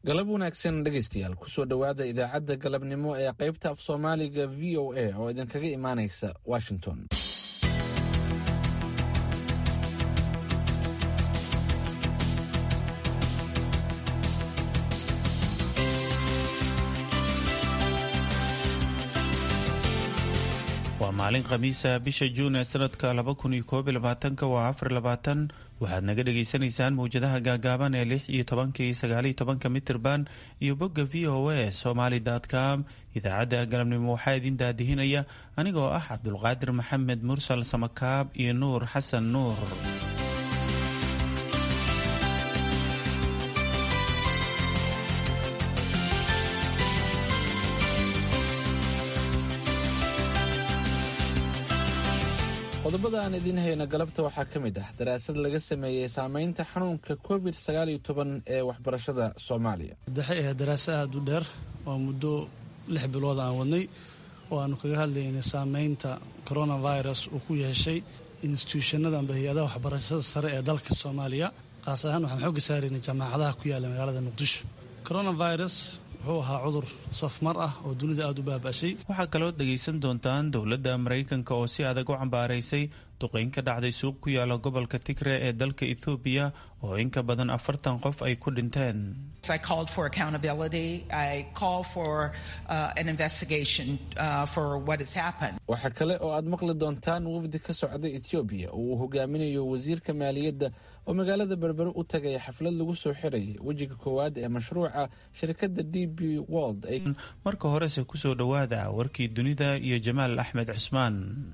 galab wanaagsan dhegaystayaal kusoo dhowaada idaacadda galabnimo ee qaybta af soomaaliga v o a oo idinkaga imaanaysa washington waa maalin khamiisa bisha juun ee sanadka laba kun iyo koob iyo labaatanka waa afar labaatan waxaad naga dhagaysanaysaan mawjadaha gaagaaban ee lix iyo tobanka iyo sagaaliyo tobanka mitirban iyo bogga v o a somaly com idaacadda galabnimo waxaa idin daadihinaya anigoo ah cabdulqaadir maxamed mursal samakaab iyo nuur xasan nuur qodobada aan idiin hayno galabta waxaa ka mid ah daraasad laga sameeyey saameynta xanuunka covid sagaal iyo toban ee waxbarashada soomaaliya waxay ahayd daraasa aada u dheer oo muddo lix bilood aan wadnay oo aanu kaga hadlaynay saameynta coronavirus uu ku yeeshay instituushannada amba hay-adaha waxbarashada sare ee dalka soomaaliya qaas ahaan waxaan xooga saaraynay jaamacadaha ku yaalla magaalada muqdisho coronavirus wuxuu ahaa cudur safmar ah oo dunida aada u baaba'shay waxaa kaloo dhegaysan doontaan dowladda maraykanka oo si adag u cambaaraysay duqeyn ka dhacday suuq ku yaala gobolka tigre ee dalka ethoobiya oo in ka badan afartan qof ay ku dhinteen waxaa kale oo aad maqli doontaan wafdi ka socday ethoobiya oo uu hogaaminayo wasiirka maaliyadda oo magaalada berbere u tagay xaflad lagu soo xirayay wejiga koowaad ee mashruuca shirkadda d b wold marka horese kusoo dhowaada warkii dunida iyo jamaal axmed cusmaan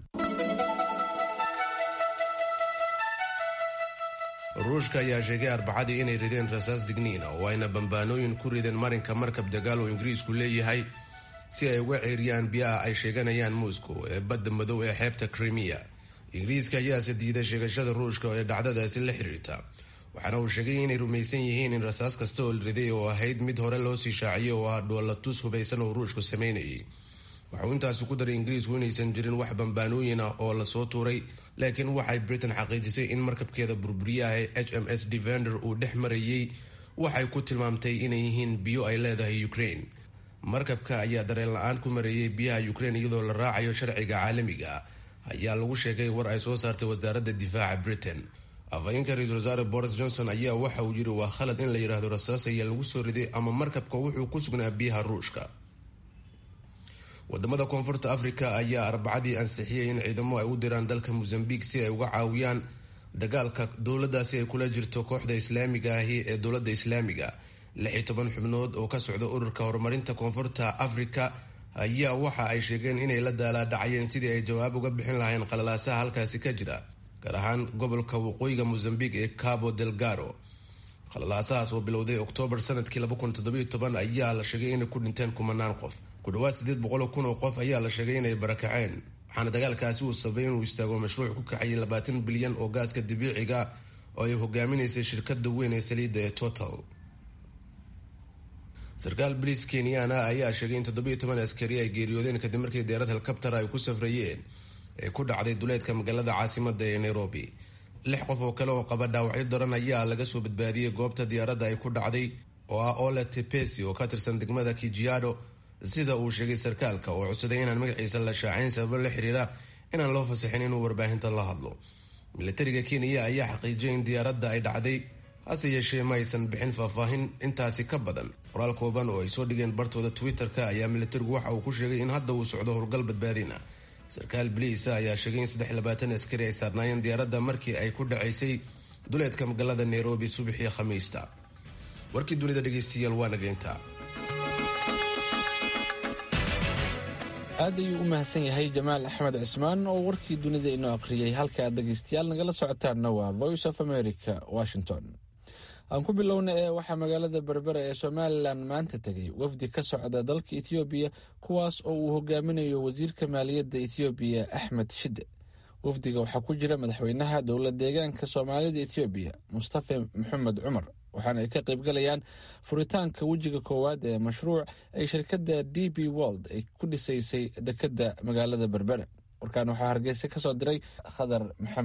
ruushka ayaa sheegay arbacadii inay rideen rasaas digniina oo ayna bambaanooyin ku rideen marinka markab dagaal oo ingiriisku leeyahay si ay uga ceeriyaan biyaha ay sheeganayaan moscow ee badda madow ee xeebta krimiya ingiriiska ayaase diiday sheegashada ruushka ee dhacdadaasi la xiriirta waxaana uu sheegay inay rumaysan yihiin in rasaas kasta oo riday oo ahayd mid hore loo sii shaaciyay oo ah dhoolatus hubaysan oo ruushku sameynayay waxauu intaasi ku daray ingiriisku inaysan jirin wax bambaanooyin ah oo lasoo tuuray laakiin waxay britain xaqiijisay in markabkeeda burburiyaha ee h m s devender uu dhex marayay waxay ku tilmaamtay inay yihiin biyo ay leedahay ukraine markabka ayaa dareen la-aan ku mareeyay biyaha ukraine iyadoo la raacayo sharciga caalamiga ayaa lagu sheegay war ay soo saartay wasaaradda difaaca britain afhayeenka ra-iisul wasaare boris johnson ayaa waxa uu yidhi waa khalad in la yidhaahdo rasaas ayaa lagu soo riday ama markabka wuxuu ku sugnaa biyaha ruushka wadamada koonfurta africa ayaa arbacadii ansixiyay in ciidamo ay u diraan dalka mozambique si ay uga caawiyaan dagaalka dowladaasi ay kula jirto kooxda islaamiga ahi ee dowladda islaamiga lix iyo toban xubnood oo ka socda ururka horumarinta koonfurta africa ayaa waxa ay sheegeen inay la daalaadhacayeen sidii ay jawaab uga bixin lahayn qalalaasaha halkaasi ka jira gaar ahaan gobolka waqooyiga mozambique ee cabo delgaro qalalaasahaas oo bilowday oktoobar sanadkii ayaa la sheegay inay ku dhinteen kumanaan qof ku dhawaad sideed boqol kun oo qof ayaa la sheegay inay barakaceen waxaana dagaalkaasi uu sabay inuu istaago mashruuc ku kaxayay labaatan bilyan oo gaaska dabiiciga oo ay hogaaminaysay shirkada weyn ee saliidda ee total sarkaal bariis kenyaana ayaa sheegay in toddobiyo toban askari ay geeriyoodeen kadib markii deerad helikabtar ay ku safrayeen ee ku dhacday duleedka magaalada caasimada ee nairobi lix qof oo kale oo qaba dhaawacyo daran ayaa laga soo badbaadiyey goobta diyaaradda ay ku dhacday oo ah ole tepesi oo ka tirsan degmada kijiado sida uu sheegay sarkaalka oo codsaday inaan magaciisa la shaacayn sababo la xiriira inaan loo fasaxin inuu warbaahinta la hadlo milatariga kenya ayaa xaqiijiyay in diyaaradda ay dhacday hase yeeshee ma aysan bixin faahfaahin intaasi ka badan qoraal kooban oo ay soo dhigeen bartooda twitter-ka ayaa milatarigu waxa uu ku sheegay in hadda uu socdo howlgal badbaadina sarkaal biliisa ayaa sheegay in saddex labaatan askari ay saarnaayeen diyaaradda markii ay ku dhacaysay duleedka magaalada nairobi subaxii khamiista warkii dunida dhegeystayaal waa nageynta aad ayuu u mahadsan yahay jamaal axmed cismaan oo warkii dunida inoo aqriyay halka aad dhegaystayaal nagala socotaanna waa voice of america washington aan ku bilowna ee waxaa magaalada berbera ee somalilan maanta tegay wafdi ka socda dalka ethoobiya kuwaas oo uu hogaaminayo wasiirka maaliyadda ethoobiya axmed shide wafdiga waxaa ku jira madaxweynaha dowla deegaanka soomaalida ethoobiya mustafa maxamed cumar waxaana ay ka qaybgalayaan furitaanka wejiga koowaad ee mashruuc ay shirkadda d b wold ay ku dhisaysay dekedda magaalada berbera warkaan waxaa hargeysa ka soo diray khadar maxamed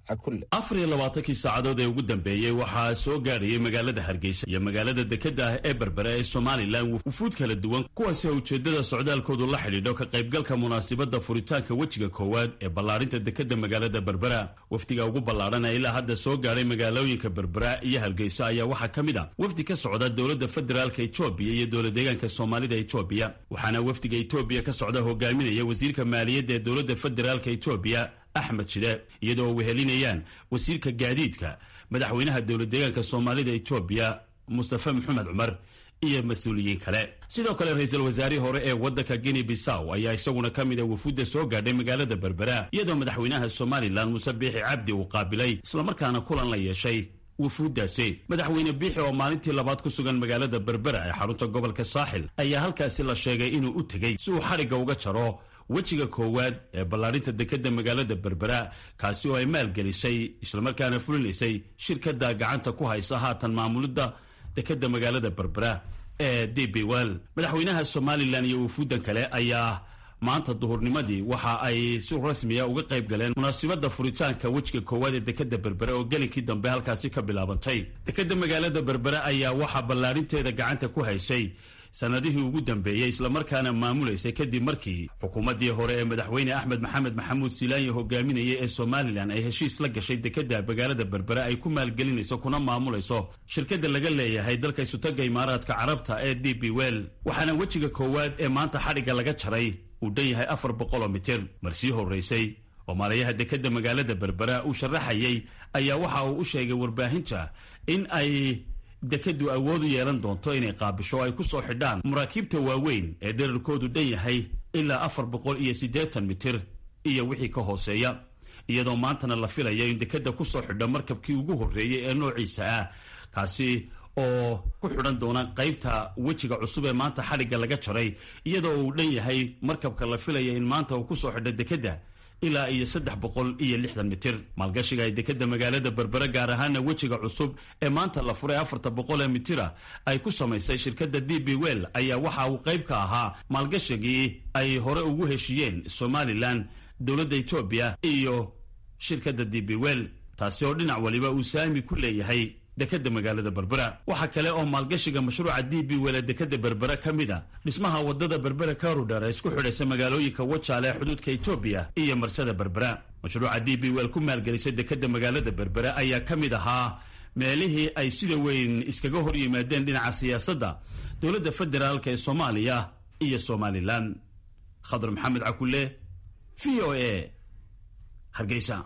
cakulle afar iyo labaatankii saacadood ee ugu dambeeyey waxaa soo gaadhayay magaalada hargeysa iyo magaalada dekadda ah ee berbera ee somalilan wufuud kala duwan kuwaasi ujeeddada socdaalkoodu la xidhiidho ka qaybgalka munaasibadda furitaanka wejiga koowaad ee ballaarinta dekadda magaalada berbera wafdiga ugu ballaadhan ee ilaa hadda soo gaadhay magaalooyinka berbera iyo hargeyso ayaa waxaa ka mid a wafdi ka socda dowladda federaalka etoobiya iyo dowla deegaanka soomaalida etoobiya waxaana wafdiga etoobiya ka socda hogaaminaya wasiirka maaliyadda ee dowladda federaalka etoobiya axmed shide iyadoo wehelinayaan wasiirka gaadiidka madaxweynaha dowla deegaanka soomaalida etoobiya mustafa maxamed cumar iyo mas-uuliyiin kale sidoo kale ra-iisul wasaarihii hore ee waddanka guinea bissaw ayaa isaguna ka mid a wufuudda soo gaadhay magaalada berbera iyadoo madaxweynaha somalilan muuse biixi cabdi uu qaabilay islamarkaana kulan la yeeshay wufuuddaasi madaxweyne biixi oo maalintii labaad ku sugan magaalada berbera ee xarunta gobolka saaxil ayaa halkaasi la sheegay inuu u tegey si uu xadhigga uga jaro wejiga koowaad ee ballaarinta dekadda magaalada berbera kaasi oo ay maalgelisay islamarkaana fulinaysay shirkadda gacanta ku haysa haatan maamulidda dekadda magaalada berbera ee d b well madaxweynaha somalilan iyo wufuuddan kale ayaa maanta duhurnimadii waxa ay si rasmiya uga qayb galeen munaasibadda furitaanka wejiga koowaad ee dekadda berbere oo gelinkii dambe halkaasi ka bilaabantay dekadda magaalada berbere ayaa waxaa ballaarinteeda gacanta ku haysay sanadihii ugu dambeeyey islamarkaana maamulaysay kadib markii xukuumaddii hore ee madaxweyne axmed maxamed maxamuud silaanya hogaaminayay ee somalilan ay heshiis la gashay dekadda magaalada berbere ay ku maalgelinayso kuna maamulayso shirkadda laga leeyahay dalka isutaga imaaraadka carabta ee d b well waxaana wejiga koowaad ee maanta xadhigga laga jaray uu dhan yahay afar boqoloo mitir mar sii horraysay oo maalayaha dekadda magaalada berbera uu sharaxayay ayaa waxa uu u sheegay warbaahinta in ay dekaddu awood u yeelan doonto inay qaabisho ay ku soo xidhaan maraakiibta waaweyn ee dherarkoodu dhan yahay ilaa afar boqol iyo siddeetan mitir iyo wixii ka hooseeya iyadoo maantana la filayo in dekadda ku soo xidho markabkii ugu horreeyey ee noociisa ah kaasi oo ku xidhan doona qaybta wejiga cusub ee maanta xadhigga laga jaray iyadoo uu dhan yahay markabka la filaya in maanta uu ku soo xidho dekadda ilaa iyo saddex boqol iyo lixdan mitir maalgashiga ay dekadda magaalada berbere gaar ahaana wejiga cusub ee maanta la furay afarta boqol ee mitira ay ku samaysay shirkadda d b well ayaa waxa uu qayb ka ahaa maalgashigii ay hore ugu heshiiyeen somalilan dowladda etoobiya iyo shirkadda d b well taasi oo dhinac waliba uu saami ku leeyahay dekadda magaalada berbera waxaa kale oo maalgashiga mashruuca d b well ee dekadda berbera ka mid a dhismaha wadada berbera karudher ee isku xidhaysa magaalooyinka wajaale ee xuduudka etoobiya iyo marsada berbera mashruuca d b well ku maalgelisay dekadda magaalada berbera ayaa ka mid ahaa meelihii ay sida weyn iskaga hor yimaadeen dhinaca siyaasadda dowladda federaalk ee soomaaliya iyo somalilan khadar maxamed cakule v o a hargeysa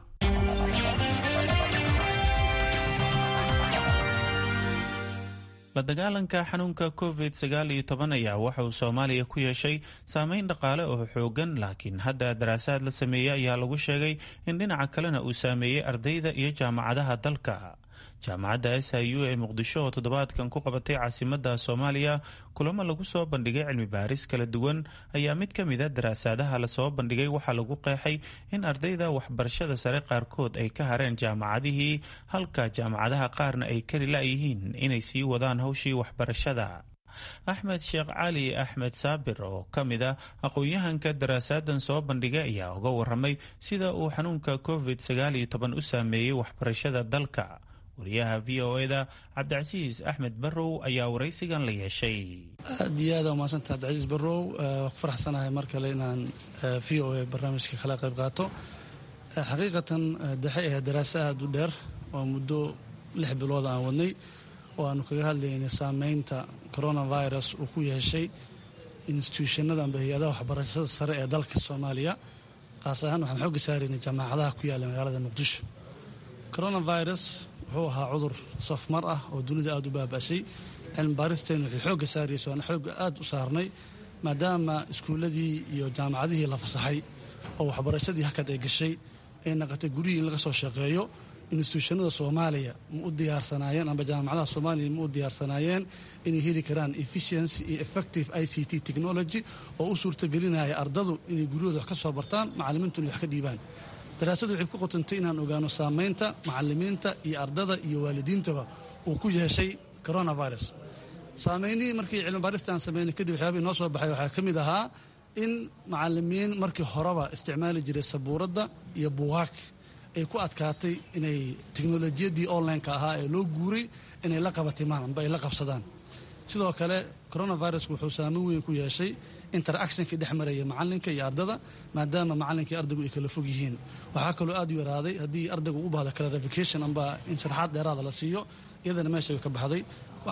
la dagaalanka xanuunka covid sagaal iyo toban ayaa waxa uu soomaaliya ku yeeshay saameyn dhaqaale oo xoogan laakiin hadda daraasaad la sameeyey ayaa lagu sheegay in dhinaca kalena uu saameeyey ardayda iyo jaamacadaha dalka jaamacadda s i u ee muqdisho oo toddobaadkan ku qabatay caasimada soomaaliya kulamo lagu soo bandhigay cilmi baaris kala duwan ayaa mid ka mid a daraasaadaha lasoo bandhigay waxaa lagu qeexay in ardayda waxbarashada sare qaarkood ay ka hareen jaamacadihii halka jaamacadaha qaarna ay kari la-yihiin inay sii wadaan howshii waxbarashada axmed sheekh cali axmed saabir oo ka mid a aqoon-yahanka daraasaaddan soo bandhigay ayaa uga waramay sida uu xanuunka covid sagaal iyo toban u saameeyey waxbarashada dalka wariyaha v o eda cabdicasiis axmed barrow ayaa waraysigan la yeeshay aad iyo aada umahadsanta cabdicasiis barrow waa ku faraxsanahay mar kale inaan v o a barnaamijka kala qayb qaato xaqiiqatan daxe ahayd daraaso aada u dheer oo muddo lix bilood aan wadnay oo aanu kaga hadlaynay saameynta coronavirus uu ku yeeshay instituushannada amba hay-adaha waxbarashada sare ee dalka soomaaliya qaas ahaan waxaan xooga saaraynay jaamacadaha ku yaalla magaalada muqdisho coronavirus wuxuu ahaa cudur safmar ah oo dunida aada u baaba'shay cilmi baaristeenu waxay xoogga saarayso aan xoogga aada u saarnay maadaama iskuulladii iyo jaamacadihii la fasaxay oo waxbarashadii hakad ay gashay ay naqatay gurihii in laga soo shaqeeyo instituushannada soomaaliya ma u diyaarsanaayeen amba jaamacadaha soomaaliya ma u diyaarsanaayeen inay heli karaan efficiency iyo effective i c t technology oo u suurtagelinaya ardadu inay guryahooda wax ka soo bartaan macallimiintuna wax ka dhiibaan daraasadu waxay ku qotantay inaan ogaano saamaynta macalimiinta iyo ardada iyo waalidiintaba uu ku yeeshay coronavirus saameynihii markii cilmibaarista aan sameynay kadib waxyaabihii noo soo baxay waxaa ka mid ahaa in macalimiin markii horeba isticmaali jiray sabuuradda iyo buugaag ay ku adkaatay inay teknolojiyaddii online-ka ahaa ee loo guuray inay la qabatimaan amba ay la qabsadaan sidoo kale coronavirusku wuxuu saameyn weyn ku yeeshay interactionkii dhex maraya macalinka iyo ardada maadaama macalinka iyo ardaygu ay kala fog yihiin waxaa kaloo aad u yaraaday haddii ardaygu u baahdo clarification amba in sharxaad dheeraada la siiyo iyadana meesha way ka baxday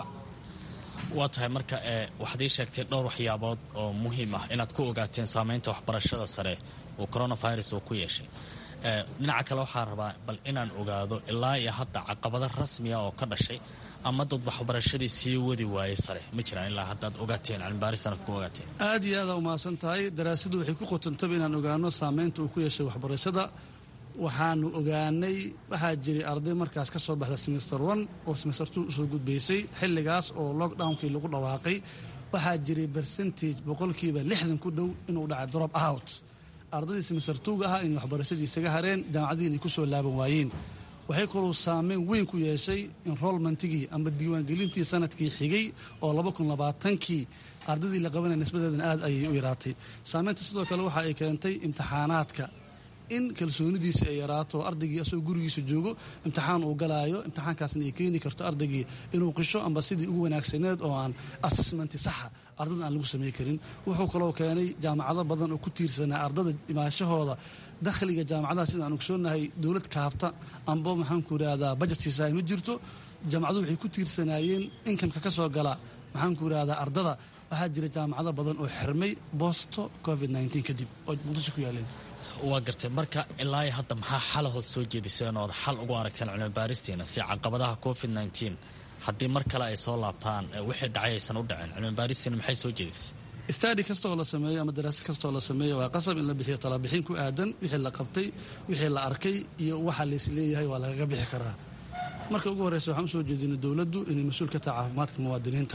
waa tahay marka waxaad ii sheegtay dhowr waxyaabood oo muhiim ah inaad ku ogaateen saamaynta waxbarashada sare uu coronavirus uu ku yeeshay dhinaca kale waxaa rabaa bal inaan ogaado ilaa iyo hadda caqabado rasmiya oo ka dhashay ama dad waxbarashadii sii wadi waayey sare ma jiraan ilaa haddaad ogaateen cilmibaarisana ku ogaateen aad iyo aada umahadsan tahay daraasadu waxay ku qotantaba inaan ogaano saamaynta uu ku yeeshay waxbarashada waxaanu ogaanay waxaa jiray arday markaas ka soo baxda semester one oo semester two usoo gudbaysay xilligaas oo lockdownkii lagu dhawaaqay waxaa jiray percentage boqolkiiba lixdan ku dhow inuu dhacay drop out ardaydii semester towga ahaa inay waxbarashadii isaga hareen jaamacadiin ay ku soo laaban waayeen waxay kaloo saameyn weyn ku yeeshay enrolmentigii amba diiwaangelintii sanadkii xigay oo labakunlabaatankii ardaydii la qabanaya nisbadeedana aad ayay u yaraatay saameynta sidoo kale waxa ay keentay imtixaanaadka in kalsoonidiisa ay yaraato ardaygii asagoo gurigiisa joogo imtixaan uu galaayo imtixaankaasna ay keeni karto ardaygii inuu qisho amba sidii ugu wanaagsaneed oo aan assessmenti saxa ardada aan lagu samey karin wuxuu kaloo keenay jaamacado badan oo ku tiirsanaa ardada imaashahooda dakhliga jaamacadaha sida aan ogsoonahay dowlad kaabta amba maxaanku irahdaa bajet siisaay ma jirto jaamacaduhu waxay ku tiirsanaayeen inkamka ka soo gala maxaanku irahdaa ardada waxaa jira jaamacado badan oo xirmay boosto covid kadib oo muqdisho ku yaaleen waa gartay marka ilaa hadda maxaa xalahood soo jeediseen ood xal ugu aragteen cilmibaaristiina si caqabadaha covid nteen haddii mar kale ay soo laabtaan wixii dhacay aysan u dhaceen cilmibaaristiina maxay soo jeedisay stadi kastaoo la sameeyo ama daraase kastaoo la sameeyo waa qasab in la bixiyo talabixin ku aadan wixii la qabtay wixii la arkay iyo waxa lays leeyahay waa lagaga bixi karaa marka ugu horreysa waxaan usoo jeedinay dowladdu inay mas-uul ka tahay caafimaadka muwaadiniinta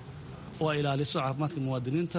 oo ay ilaaliso caafimaadka muwaadiniinta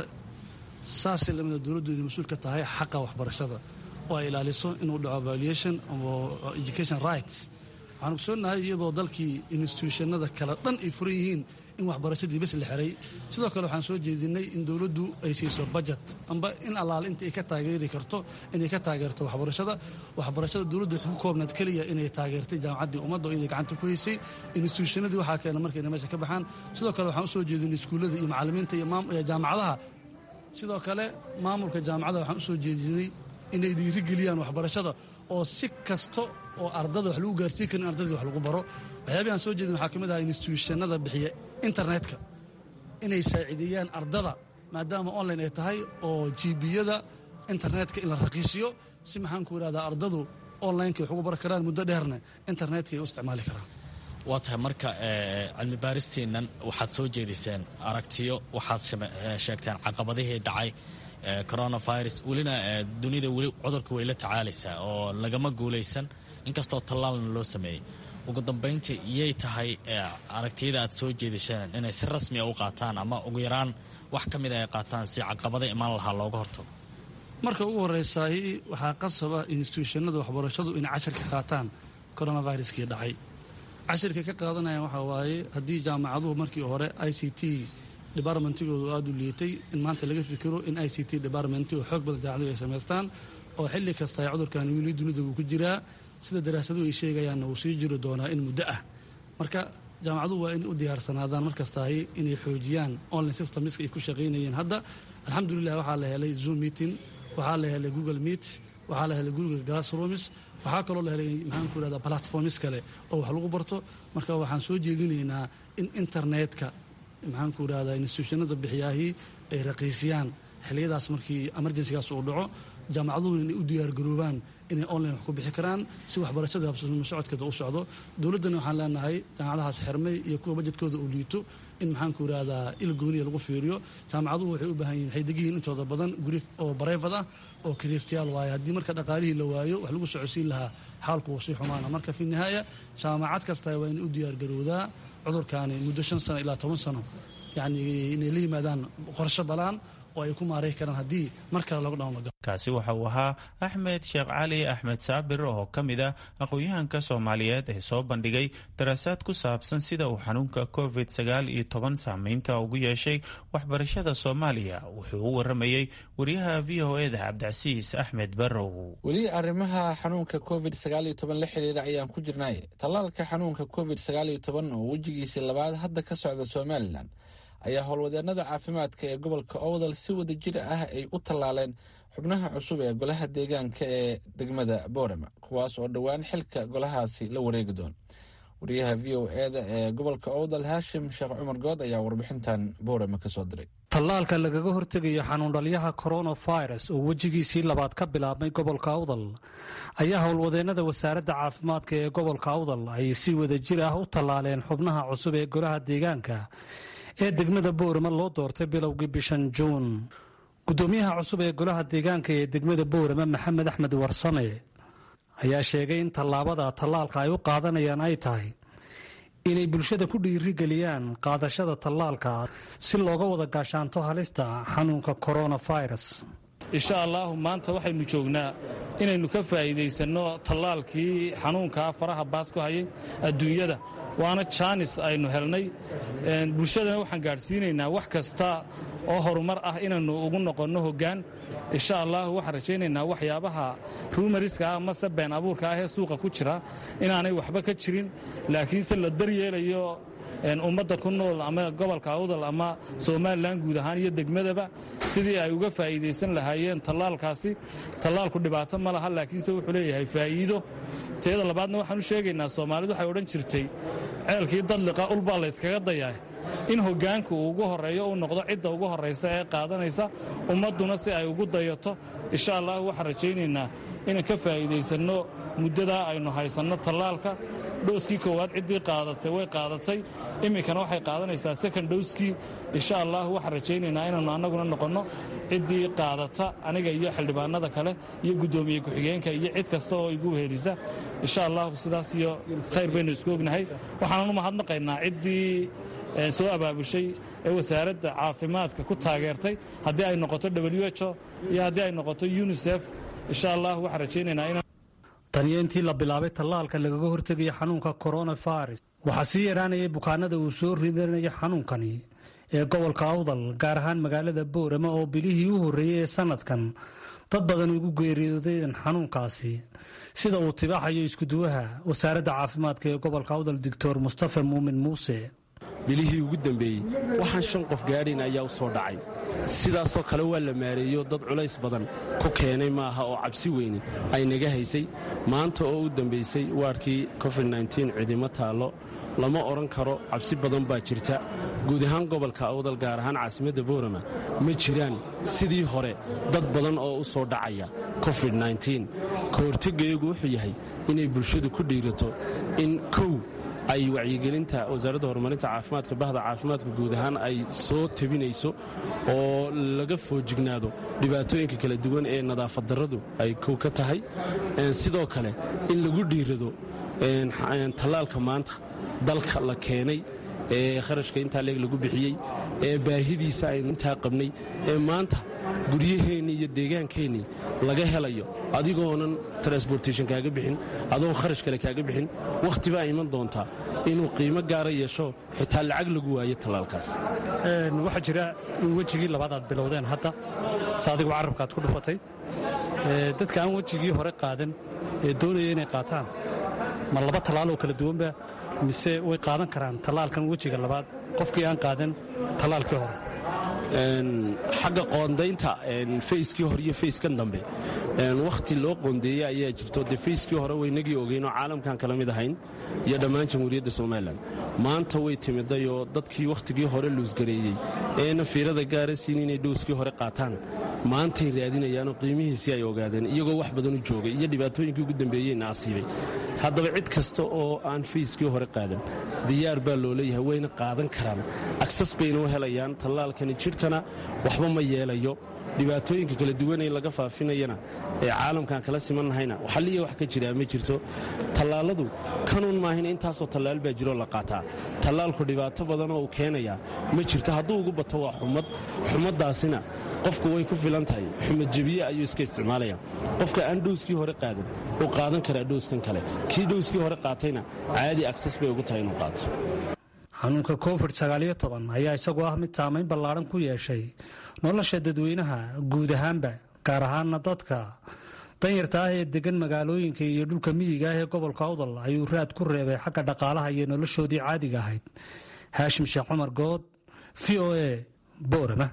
saasay lamida dowladdu inay mas-uul ka tahay xaqa waxbarashada oo ay ilaaliso inuu dhaco valuation education rights waxaan ogsoonahay iyadoo dalkii institutionada kale dhan ay furan yihiin in waxbarashadii bes la xiray sidoo kale waxaan soo jeedinay in dowladdu ay siiso bajet amba in allaale inta ay ka taageeri karto inay ka taageerto waxbarashada waxbarashada dowladdu waxay ku koobnaad keliya inay taageertay jaamacaddii ummadda oo iyaday gacanta ku haysay institutionadii waxaa keena markayna meesha ka baxaan sidoo kale waxaan usoo jeedinay iskuullada iyo macallimiinta iyo jaamacadaha sidoo kale maamulka jaamacada waxaan usoo jeedinay inay dhiirigeliyaan waxbarashada oo si kasta oo ardada wax lagu gaarsiin karin ardadii wax lagu baro waxyaabihi aan soo jeedin waxaa ka mid aha institutionada bixiya internetka inay saaciideeyaan ardada maadaama online ay tahay oo jibiyada internetka in la raqiisiyo si maxaanku irahdaa ardadu onlineka wax ugu bar karaan muddo dheerna internetka ay u isticmaali karaan waa tahay marka cilmi baaristiinnan waxaad soo jeediseen aragtiyo waxaad sheegteen caqabadihii dhacay coronavirus welina dunida weli cudurka way la tacaalaysaa oo lagama guulaysan inkastoo tallaalna loo sameeyey ugu dambayntii iyay tahay aragtiyada aad soo jeedisheen inay si rasmiya u qaataan ama ugu yaraan wax ka mida ay qaataan si caqabada imaan lahaa looga hortago marka ugu horreysaay waxaa qasaba institutionada waxbarashadu inay cashir ka qaataan coronaviruskii dhacay cashirka ka qaadanayaan waxaa waaye haddii jaamacaduhu markii hore i c t departmentigoodu aada u liitay in maanta laga fikiro in i c t department oo xoog badan jaamacadu ay samaystaan oo xilli kasta ay cudurkan wili dunida wuu ku jiraa sida daraasaduhu ay sheegayaanna wuu sii jiri doonaa in muddo ah marka jaamacaduhu waa inay u diyaarsanaadaan markastahay inay xoojiyaan online systemska ay ku shaqaynayeen hadda alxamdulilah waxaa la helay zoom meeting waxaa la helay google meet waxaa la helay google glassrooms waxaa kaloo la helay maxaanku irahda platforms kale oo wax lagu barto marka waxaan soo jeedinaynaa in internetka maxaanku irahdaa institutionada bixiyaahii ay raqiisiyaan xiliyadaas markii emergencygaas uu dhaco jaamacaduhuna inay u diyaargaroobaan inay online wax ku bixi karaan si waxbarashada habsamo socodkeeda u socdo dowladdana waxaan leenahay jaamacadahaas xirmay iyo kuwa bajedkooda uu liito in maxaanku irahdaa il gooniya lagu fiiriyo jaamacaduhu waxay u baahan yihin waxay degiyihin intooda badan guri oo bareefad ah oo kiristiyaal waaye haddii marka dhaqaalihii la waayo wax lagu socodsiin lahaa xaalku wuu sii xumaana marka fi nihaaya jaamacad kasta waa inay u diyaargarowdaa cudurkaani muddo shan sano ilaa toban sano yacni inay la yimaadaan qorsho balaan oo ay ku maaray karaan haddii mar kale lockdown laga kaasi waxa uu ahaa axmed sheekh cali axmed saabir oo ka mid ah aqoon-yahanka soomaaliyeed ee soo bandhigay daraasaad ku saabsan sida uu xanuunka covid sagaal iyo toban saameynta ugu yeeshay waxbarashada soomaaliya wuxuu u waramayey wariyaha v o eda cabdicasiis axmed barrow weli arrimaha xanuunka covid sagaal iyo toban la xiriira ayaan ku jirnay tallaalka xanuunka covid sagaal iyo toban oo wejigiisii labaad hadda ka socda somalilan ayaa howlwadeenada caafimaadka ee gobolka owdal si wada jir ah ay u tallaaleen xubnaha cusub ee golaha deegaanka ee degmada boorama kuwaas oo dhowaan xilka golahaasi la wareegi doon wariyaha v o eda ee gobolka owdal haashim sheekh cumar good ayaa warbixintan boorama ka soo diray tallaalka lagaga hortegayo xanuundhalyaha coronavirus oo wejigiisii labaad ka bilaabmay gobolka awdal ayaa howlwadeennada wasaaradda caafimaadka ee gobolka awdal ay si wada jir ah u tallaaleen xubnaha cusub ee golaha deegaanka ee degmada boorama loo doortay bilowgii bishan juun gudoomiyaha cusub ee golaha deegaanka ee degmada boorama maxamed axmed warsame ayaa sheegay in tallaabada tallaalka ay u qaadanayaan ay tahay inay bulshada ku dhiirigeliyaan qaadashada tallaalka si looga wada gaashaanto halista xanuunka coronavirus insha allaahu maanta waxaynu joognaa inaynu ka faa'iidaysanno tallaalkii xanuunkaa faraha baas ku hayay adduunyada waana jaanis aynu helnay bulshadana waxaan gaadhsiinaynaa wax kasta oo horumar ah inaynu ugu noqonno hoggaan insha allahu waxaan rajaynaynaa waxyaabaha rumariska ah amase been abuurka ah ee suuqa ku jira inaanay waxba ka jirin laakiinse la daryeelayo ummadda ku nool ama gobolka awdal ama somalilan guud ahaan iyo degmadaba sidii ay uga faa'iidaysan lahaayeen tallaalkaasi tallaalku dhibaato ma laha laakiinse wuxuu leeyahay faa'iido teeda labaadna waxaan u sheegaynaa soomaalidu waxay odhan jirtay ceelkii dadliqa ulbaa layskaga dayaa in hoggaanku uu ugu horreeyo uu noqdo cidda ugu horraysa ee qaadanaysa ummadduna si ay ugu dayato insha allah waxaan rajaynaynaa inaan ka faa'iidaysanno muddadaa aynu haysanno tallaalka dhowskii koowaad ciddii qaadatay way qaadatay iminkana waxay qaadanaysaa second dhowskii insha allah waxaan rajaynaynaa inaannu annaguna noqonno ciddii qaadata aniga iyo xildhibaanada kale iyo guddoomiye ku-xigeenka iyo cid kasta oo igu wehelisa insha allahu sidaas iyo khayr baynu isku ognahay waxaanan u mahadnaqaynaa ciddii soo abaabushay ee wasaaradda caafimaadka ku taageertay haddii ay noqoto w ho iyo haddii ay noqoto unisef insha allah waxaan rajaynaynaa inaan taniyo intii la bilaabay tallaalka lagaga hortegaya xanuunka coronavirus waxaa sii yaraanayay bukaanada uu soo ridanaya xanuunkani ee gobolka awdal gaar ahaan magaalada boorama oo bilihii u horreeyey ee sannadkan dad badan ugu geeriyoodeen xanuunkaasi sida uu tibaaxayo iskuduwaha wasaaradda caafimaadka ee gobolka awdal doctor mustafa muumin muuse bilihii ugu dambeeyey waxaan shan qof gaadhayn ayaa u soo dhacay sidaasoo kale waa la maareeyo dad culays badan ku keenay maaha oo cabsi weyne ay naga haysay maanta oo u dambaysay waarkii covid-9 cidimo taallo lama odhan karo cabsi badan baa jirta guud ahaan gobolka awdal gaar ahaan caasimadda boorama ma jiraan sidii hore dad badan oo u soo dhacaya covid-9 ka hortegayagu wuxuu yahay inay bulshadu ku dhiirato in kow ay wacyigelinta wasaaradda horumarinta caafimaadka bahda caafimaadka guud ahaan ay soo tabinayso oo laga foojignaado dhibaatooyinka kala duwan ee nadaafad darradu ay kow ka tahay sidoo kale in lagu dhiirado tallaalka maanta dalka la keenay ee kharashka intaa leeg lagu bixiyey ee baahidiisa aynu intaa qabnay ee maanta guryaheennii iyo deegaankeenii laga helayo adigoonan transbortation kaaga bixin adoon kharash kale kaaga bixin wakhti baa iman doontaa inuu qiimo gaara yeesho xitaa lacag lagu waayo tallaalkaas waxaa jira in wejigii labaad aad bilowdeen hadda se adigu carabkaaad ku dhufatay dadka aan wejigii hore qaadan ee doonaya inay qaataan ma laba tallaaloo kala duwanba mise way qaadan karaan tallaalkan wejiga labaad qofkii aan qaadan tallaalkii hore xagga qoondaynta fayskii hore iyo fayskan dambe wakhti loo qoondeeyey ayaa jirto dee fayskii hore waynagii ogeynoo caalamkan kala mid ahayn iyo dhammaan jamhuuriyadda somalilan maanta way timiday oo dadkii wakhtigii hore luusgareeyey eena fiirada gaara siin inay dhowskii hore qaataan maantay raadinayaanoo qiimihiisii ay ogaadeen iyagoo wax badan u joogay iyo dhibaatooyinkii ugu dambeeyeyna asiibay haddaba cid kasta oo aan fayskii hore qaadan diyaar baa loo leeyahay wayna qaadan karaan agsas bayna u helayaan tallaalkani jidhkana waxba ma yeelayo dhibaatooyinka kala duwan ee laga faafinayana ee caalamkan kala simannahayna xalliya wax ka jiraa ma jirto tallaaladu kanuun maahina intaasoo tallaal baa jiroo la qaataa tallaalku dhibaato badan oo uu keenayaa ma jirto hadduu ugu bato waa xumad xumaddaasina qofku way ku filan tahay xumadjebiye ayuu iska isticmaalaya qofka aan dhowskii hore qaadan uu qaadan karaa dhowskan kale kii dhowskii hore qaatayna caadi agsas bay ugu tahay inuu qaato xanuunka covid sagaaliyo toban ayaa isagu ah mid saamayn ballaadhan ku yeeshay nolosha dadweynaha guud ahaanba gaar ahaana dadka danyarta ah ee degan magaalooyinka iyo dhulka miyiga ah ee gobolka awdal ayuu raad ku reebay xagga dhaqaalaha iyo noloshoodii caadiga ahayd haashim sheekh cumar good v o a boorama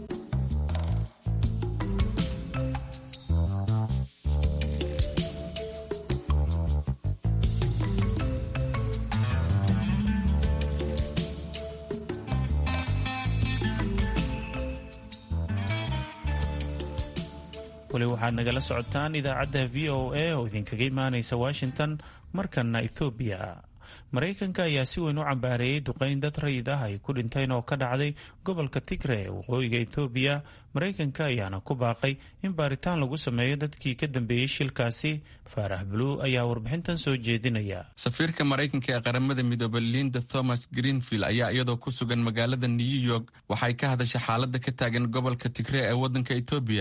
weli waxaad nagala socotaan idaacadda v o a oo idinkaga imaanaysa washington markana ethoobiya maraykanka ayaa si weyn u cambaareeyey duqeyn dad rayid ah ay ku dhinteen oo ka dhacday gobolka tigre ee waqooyiga ethoobiya maraykanka ayaana ku baaqay in baaritaan lagu sameeyo dadkii ka dambeeyey shilkaasi faarax buluu ayaa warbixintan soo jeedinaya safiirka maraykanka ee qaramada midoobe linda thomas greenfield ayaa iyadoo ku sugan magaalada new york waxay ka hadashay xaalada ka taagan gobolka tigre ee wadanka etoobiya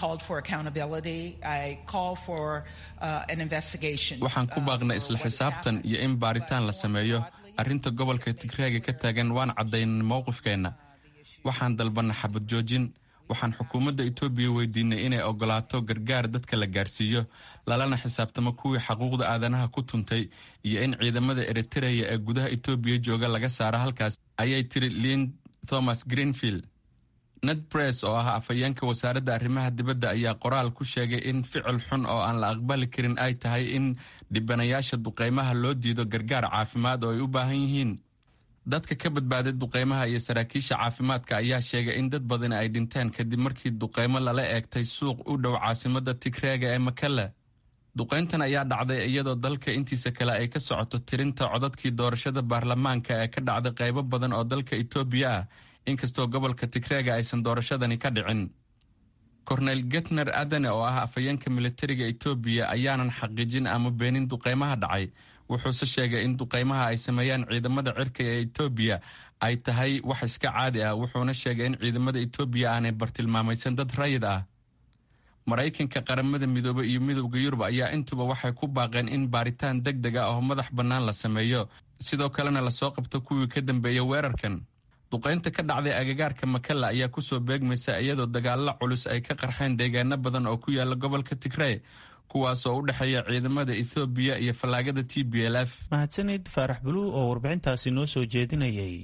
waxaan ku baaqnay isla xisaabtan iyo in baaritaan la sameeyo arrinta gobolka tigreega ka taagan waan caddaynay mowqifkeenna waxaan dalbanay xabad joojin waxaan xukuumadda etoobiya weydiinay inay ogolaato gargaar dadka la gaarsiiyo lalana xisaabtamo kuwii xaquuqda aadanaha ku tuntay iyo in ciidamada eritereya ee gudaha etoobiya jooga laga saaro halkaas ayay tiri lin thomas greenfield ned bress oo ah afhayeenka wasaaradda arrimaha dibadda ayaa qoraal ku sheegay in ficil xun oo aan la aqbali karin ay tahay in dhibanayaasha duqeymaha loo diido gargaar caafimaad oo ay u baahan yihiin dadka ka badbaaday duqeymaha iyo saraakiisha caafimaadka ayaa sheegay in dad badani ay dhinteen kadib markii duqeymo lala eegtay suuq u dhow caasimada tigreega ee makale duqeyntan ayaa dhacday iyadoo dalka intiisa kale ay ka socoto tirinta codadkii doorashada baarlamaanka ee ka dhacday qaybo badan oo dalka etoobiya ah inkastoo gobolka tigreega aysan doorashadani ka dhicin korneyl getner adane oo ah afhayeenka militariga etoobiya ayaanan xaqiijin ama beenin duqeymaha dhacay wuxuuse sheegay in duqeymaha ay sameeyaan ciidamada cirka ee etoobiya ay tahay wax iska caadi ah wuxuuna sheegay in ciidamada etoobiya aanay bartilmaamaysan dad rayid ah maraykanka qaramada midoobe iyo midowda yurub ayaa intuba waxay ku baaqeen in baaritaan deg deg ah oo madax bannaan la sameeyo sidoo kalena lasoo qabto kuwii ka dambeeya weerarkan duqeynta ka dhacday agagaarka makalla ayaa kusoo beegmaysa iyadoo dagaalo culus ay ka qarxeen deegaano badan oo ku yaala gobolka tigrey kuwaasoo u dhexeeya ciidamada ethoobiya iyo fallaagada t b l f mahadsanid faarax buluu oo warbixintaasi noo soo jeedinayay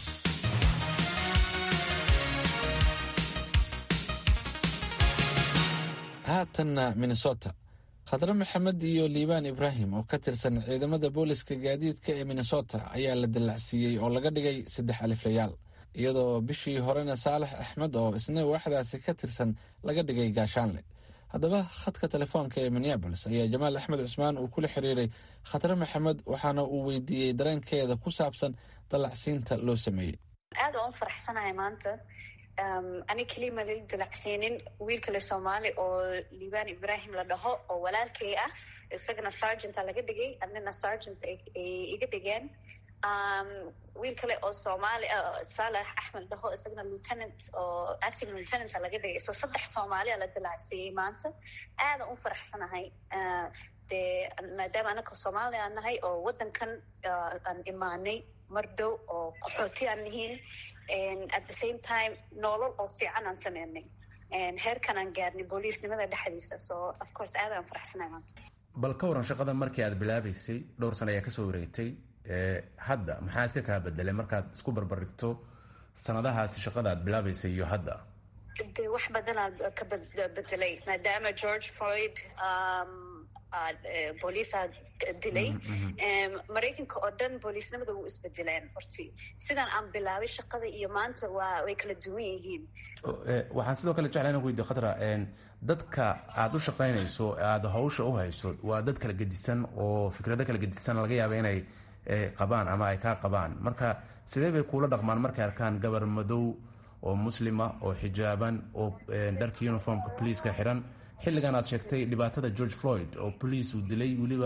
haatanna minnesota khadre maxamed iyo liibaan ibraahim oo ka tirsan ciidamada booliska gaadiidka ee minnesota ayaa la dallacsiiyey oo laga dhigay saddex aliflayaal iyadoo bishii horena saalax axmed oo isna waaxdaasi ka tirsan laga dhigay gaashaanle haddaba khadka telefoonka ee minneabolis ayaa jamaal axmed cusmaan uu kula xiriiray khadre maxamed waxaana uu weydiiyey dareenkeeda ku saabsan dallacsiinta loo sameeyey aad aan u faraxsanahay maanta ani keliya ma lala dalacsiinin wiil kale soomaali oo liibaan ibrahim la dhaho oo walaalkay ah isagana sargenta laga dhigay anina sargent ay iga dhigeen wiil kale oo soomaali saalax axmed dhaho isagana lieutenant oo acting lieutenanta laga dhigay so saddex soomaaliya la dalacsiiyey maanta aadan u faraxsanahay dee maadaama anaka soomaali aan nahay oo waddankan aan imaanay mar dhow oo qaxooti aan nihiin at the same time noolol oo fiican aan sameynay heerkan aan gaarnay booliisnimada dhexdiisa so of course aad aan faraxsanahay maanta bal ka waran shaqada markii aad bilaabaysay dhowr sana ayaa kasoo wareegtay hadda maxaa iska kaa bedelay markaad isku barbarigto sanadahaasi shaqada aad bilaabaysay iyo hadda de wax badanaa ka bedelay maadaama george floyd booliisaa dilay maraykanka oo dhan booliisnimada wuu isbedeleen horti sidaan aan bilaabay shaqada iyo maanta waa way kala duwan yihiin waxaan sidoo kale jeclaa inan ku weydiyo khatra dadka aada u shaqaynayso aada hawsha u hayso waa dad kala gedisan oo fikrado kala gedisan laga yaaba inay qabaan ama ay kaa qabaan marka sidee bay kuula dhaqmaan markay arkaan gabar madow oo muslima oo xijaaban oo dharka uniformka poliiska xiran xilligan aad sheegtay dhibaatada george floyd oo boliis uu dilay weliba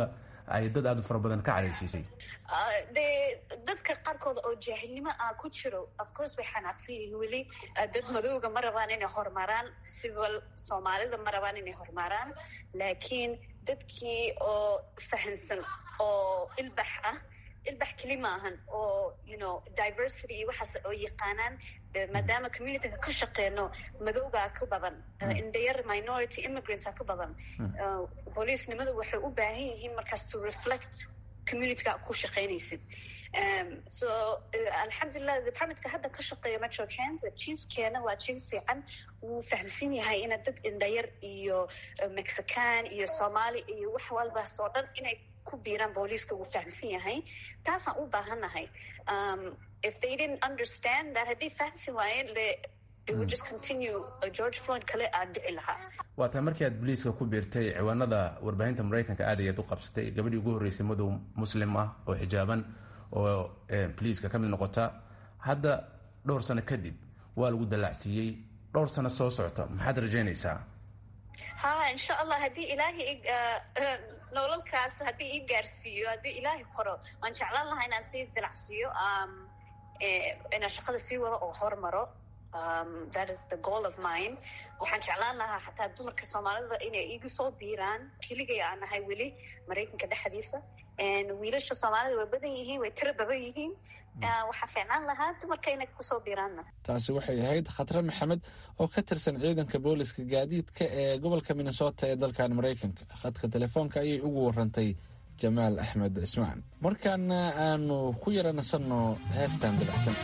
ay dad aada u fara badan ka cadhaysiisay dee dadka qaarkood oo jaahilnimo ah ku jiro of course way xanaaqsan yihiin weli dad madowga ma rabaan inay horumaraan siwal soomaalida ma rabaan inay horumaraan laakiin dadkii oo fahansan oo ilbax ah ilbax keli maahan oo you know diversity iyo waxaas oo yaqaanaan maadaama communityga ka shaqeyno madowgaa ka badan indhayar minority immigrantsa ka badan booliisnimadu waxay u baahan yihiin markaas to reflect communityga ku shaqeynaysid so alxamdulilah departmentka hadda ka shaqeeya metro transit chiefkeena waa chief fiican wuu fahamsan yahay ina dad indhayar iyo mexican iyo soomaali iyo wax walbaas oo dhan inay ku biiraan booliiska wuu fahamsan yahay taasaan u baahannahay if they didn't understand that haddii fahamsan waayeen le it would just continue george floyd kale aa dhici lahaa waa tahay markii aad boliiska ku biirtay ciwaanada warbaahinta maraykanka aad ayaad u qabsatay gabadhii ugu horreysay madow muslim ah oo xijaaban oo boliiska ka mid noqota hadda dhowr sano kadib waa lagu dallacsiiyey dhowr sano soo socota maxaad rajaynaysaa ha insha allah haddii ilaahay nololkaas haddii ii gaarsiiyo haddii ilaahay qoro waan jeclaan lahaa inaan sii dilacsiiyo inaan shaqada sii wado oo hormaro that is the goal of mine waxaan jeclaan lahaa xataa dumarka soomaalida inay igu soo biiraan keligay aan nahay weli maraykanka dhexdiisa wiilasha soomaalida way badan yihiin way tiro badan yihiin waxaa fiicnaan lahaa dumarka inay kusoo biiraanna taasi waxay ahayd khatre maxamed oo ka tirsan ciidanka booliska gaadiidka ee gobolka minnesota ee dalkan maraykanka khadka telefoonka ayay ugu warantay jamaal axmed cismaan markaana aanu ku yara nasanno heestan dabacsan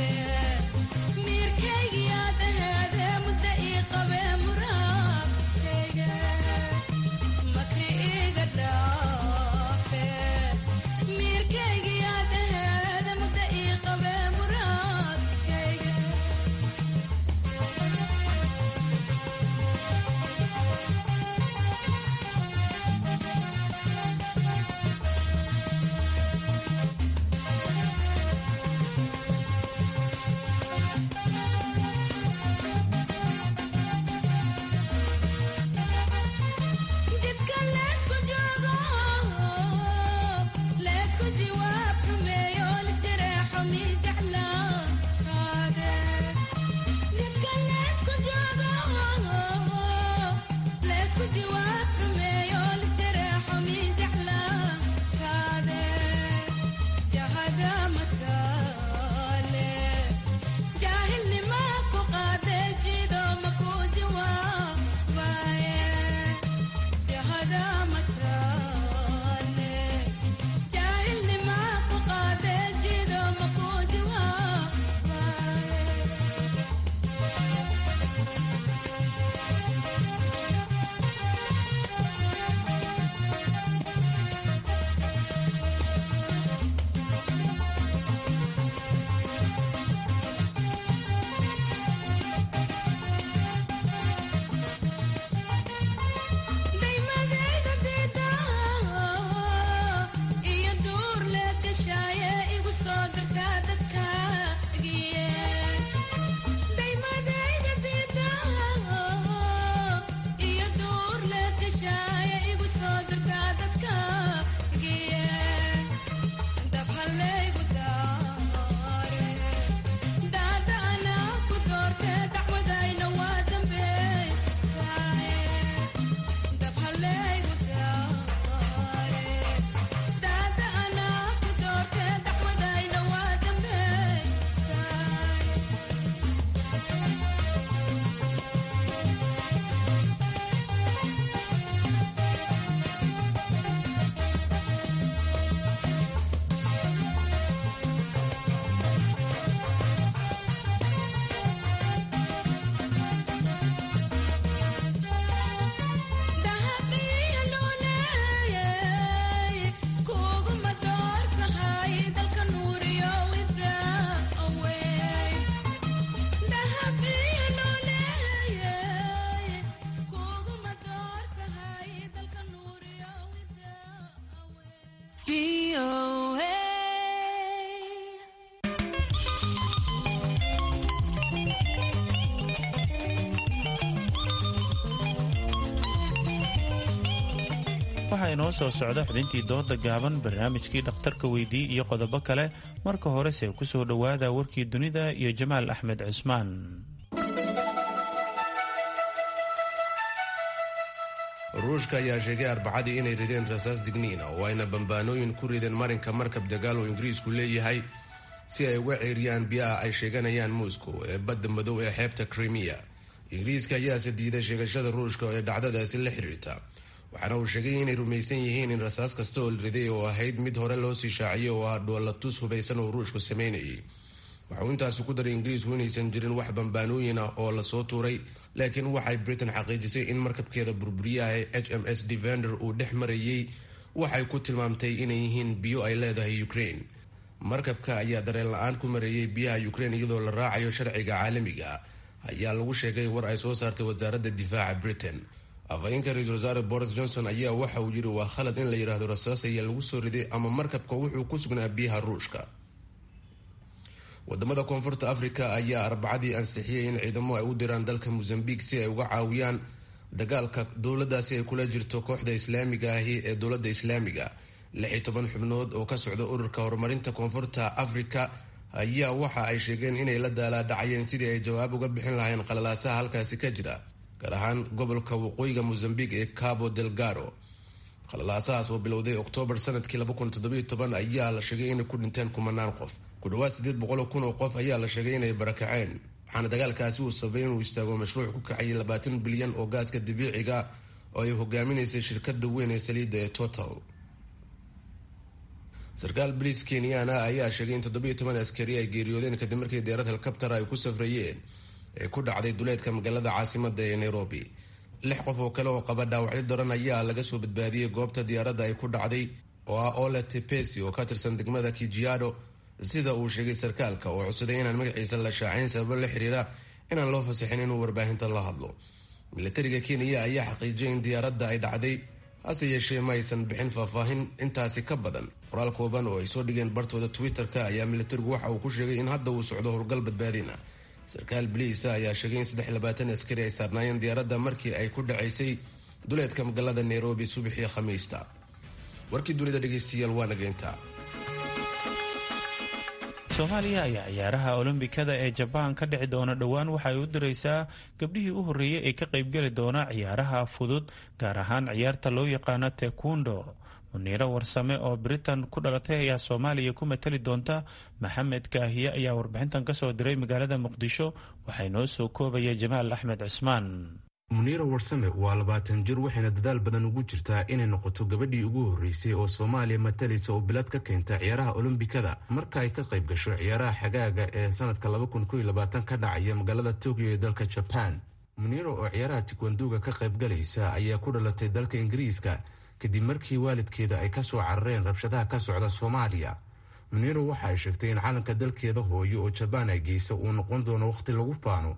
mirkaygiyaadaheede mudda ii qabee muraabte waxaa inoo soo socda xubintii dooda gaaban barnaamijkii dhakhtarka weydii iyo qodobo kale marka horese ku soo dhowaada warkii dunida iyo jamaal axmed cusmaan ruushka ayaa sheegay arbacadii inay rideen rasaas digniina oo ayna bambaanooyin ku rideen marinka markab dagaal oo ingiriisku leeyahay si ay uga ceeriyaan biyaha ay sheeganayaan moscow ee badda madow ee xeebta krimiya ingiriiska ayaase diiday sheegashada ruushka ee dhacdadaasi la xiriirta waxaana uu sheegay inay rumaysan yihiin in rasaas kasta oo la riday oo ahayd mid hore loo sii shaaciyay oo ah dhoolatus hubaysan oo ruushku sameynayay waxauu intaasi ku daray ingiriisku inaysan jirin wax bambaanooyin ah oo lasoo tuuray laakiin waxay britain xaqiijisay in markabkeeda burburiyaha ee h m s devender uu dhex marayay waxay ku tilmaamtay inay yihiin biyo ay leedahay ukraine markabka ayaa dareen la-aan ku mareeyay biyaha ukraine iyadoo la raacayo sharciga caalamiga ayaa lagu sheegay war ay soo saartay wasaaradda difaaca britain afhayeenka ra-iisul wasaare boris johnson ayaa waxa uu yiri waa khalad in la yidhaahdo rasaas ayaa lagu soo riday ama markabka wuxuu ku sugnaa biyaha ruushka wadamada koonfurta africa ayaa arbacadii ansixiyay in ciidamo ay u diraan dalka mozambique si ay uga caawiyaan dagaalka dowladaasi ay kula jirto kooxda islaamiga ahi ee dowladda islaamiga lix iyo toban xubnood oo ka socda ururka horumarinta koonfurta africa ayaa waxa ay sheegeen inay la daalaadhacayeen sidii ay jawaab uga bixin lahayn qalalaasaha halkaasi ka jira gaar ahaan gobolka waqooyiga mozambique ee cabo delgaro qalalaasahaas oo bilowday oktoobar sanadkii ayaa la sheegay inay ku dhinteen kumanaan qof ku dhawaad sideed boqol kun oo qof ayaa la sheegay inay barakaceen waxaana dagaalkaasi uu sababay inuu istaago mashruuc ku kacayay labaatan bilyan oo gaaska dabiiciga oo ay hogaaminaysay shirkada weyn ee saliidda ee total sarkaal bariis kenyaana ayaa sheegay in toddobiyo toban askari ay geeriyoodeen kadib markii deerad helkabtar ay ku safrayeen ee ku dhacday duleedka magaalada caasimada ee nairobi lix qof oo kale oo qaba dhaawacyo daran ayaa laga soo badbaadiyey goobta diyaaradda ay ku dhacday oo ah ole tepesi oo ka tirsan degmada kijiado sida uu sheegay sarkaalka oo codsaday inaan magaciisa la shaacayn sababo la xiriira inaan loo fasaxin inuu warbaahinta la hadlo milatariga kenya ayaa xaqiijiyay in diyaaradda ay dhacday hase yeeshee ma aysan bixin faahfaahin intaasi ka badan qoraal kooban oo ay soo dhigeen bartooda twitter-ka ayaa milatarigu waxa uu ku sheegay in hadda uu socdo howlgal badbaadina sarkaal baliisa ayaa sheegay in saddex labaatan askari ay saarnaayeen diyaaradda markii ay ku dhacaysay duleedka magaalada nairobi subaxii khamiista warkii dunida dhegeystayaal waa nageynta soomaaliya ayaa ciyaaraha olombikada ee jabaan ka dhici doona dhowaan waxay u diraysaa gabdhihii u horreeyey ee ka qaybgeli doona ciyaaraha fudud gaar ahaan ciyaarta loo yaqaano tekundo muniiro warsame oo britain ku dhalatay ayaa soomaaliya ku matali doonta maxamed kaahiye ayaa warbixintan kasoo diray magaalada muqdisho waxay noo soo koobaya jamaal axmed cusmaan muniiro warsame waa labaatan jir waxayna dadaal badan ugu jirtaa inay noqoto gabadhii ugu horreysay oo soomaaliya matalaysa oo bilad ka keenta ciyaaraha olombikada marka ay ka qayb gasho ciyaaraha xagaaga ee sanadka ka dhacaya magaalada tokyo ee dalka jaban muniiro oo ciyaaraha tikwanduga ka qaybgalaysa ayaa ku dhalatay dalka ingiriiska kadib markii waalidkeeda ay kasoo carareen rabshadaha ka socda soomaaliya muniiro waxa ay sheegtay in calanka dalkeeda hooyo oo jabaan ay geysa uu noqon doono wakhti lagu faano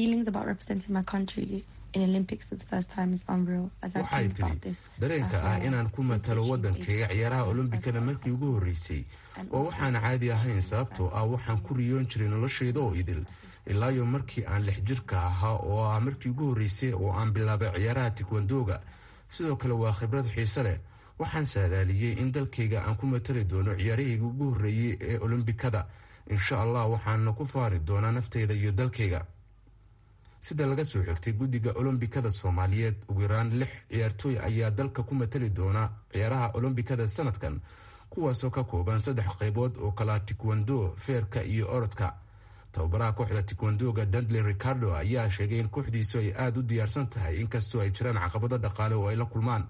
waxay tidhi dareenka ah inaan ku matalo waddankayga ciyaaraha olombikada markii ugu horreysay oo waxaan caadi ahayn sababtoo ah waxaan ku riyoon jiray noloshayda oo idil ilaayo markii aan lix jirka ahaa oo ah markii ugu horreysay oo aan bilaabay ciyaaraha tikwandoga sidoo kale waa khibrad xiise leh waxaan saadaaliyey in dalkayga aan ku matali doono ciyaarahayga ugu horreeyey ee olombikada insha allah waxaana ku faari doonaa naftayda iyo dalkayga sida laga soo xigtay guddiga olombikada soomaaliyeed ugu yaraan lix ciyaartooy ayaa dalka ku matali doona ciyaaraha olombikada sanadkan kuwaasoo ka kooban saddex qaybood oo kala tikwando feerka iyo orodka tababaraha kooxda tikwandoga dundley ricardo ayaa sheegay in kooxdiisu ay aada u diyaarsan tahay inkastoo ay jiraan caqabado dhaqaale oo ay la kulmaan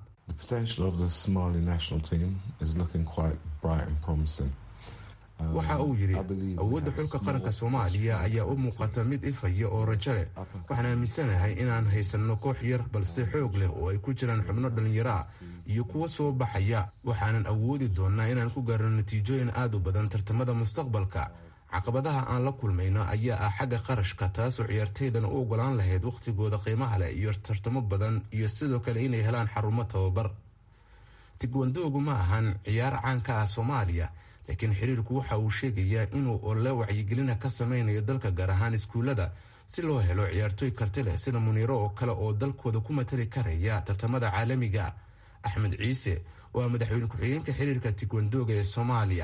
waxa uu yidhi awoodda xulka qaranka soomaaliya ayaa u muuqata mid ifaya oo rajo leh waxaan aaminsanahay inaan haysanno koox yar balse xoog leh oo ay ku jiraan xubno dhallinyaro ah iyo kuwa soo baxaya waxaanan awoodi doonnaa inaan ku gaarno natiijooyin aad u badan tartamada mustaqbalka caqabadaha aan la kulmayno ayaa ah xagga qarashka taasoo ciyaartaydana u ogolaan lahayd wakhtigooda qiimaha leh iyo tartamo badan iyo sidoo kale inay helaan xarumo tababar tigwandoogu ma ahan ciyaar caan ka ah soomaaliya laakiin xiriirku waxa uu sheegayaa inuu ole wacyigelina ka sameynayo dalka gaar ahaan iskuullada si loo helo ciyaartooy karti leh sida muniiro oo kale oo dalkooda ku matali karaya tartamada caalamiga axmed ciise waa madaxweyne ku-xigeenka xiriirka tikwandoga ee soomaaliya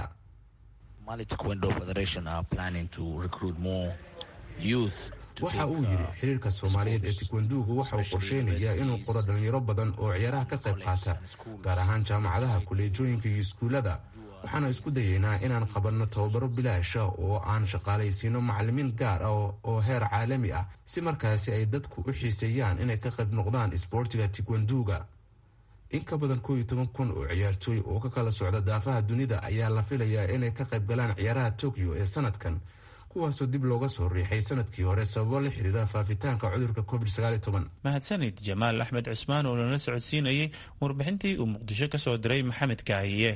waxa uu yidhi xiriirka soomaaliyeed ee tikwanduuga waxa uu qorsheynayaa inuu qoro dhalinyaro badan oo ciyaaraha ka qayb qaata gaar ahaan jaamacadaha kuleejooyinka iyo iskuullada waxaana isku dayaynaa inaan qabanno tababaro bilaasha oo aan shaqaalaysiino macalimiin gaar ah oo heer caalami ah si markaasi ay dadku u xiiseeyaan inay ka qayb noqdaan isboortiga tikwanduuga in ka badan koob iyo toban kun oo ciyaartooy oo ka kala socda daafaha dunida ayaa la filayaa inay ka qayb galaan ciyaaraha tokyo ee sanadkan kuwaasoo dib looga soo riixay sanadkii hore sababo la xiriira faafitaanka cudurka covid mahadsanid jamaal axmed cusmaan oo nala socodsiinayay warbixintii uu muqdisho ka soo diray maxamed kaahiye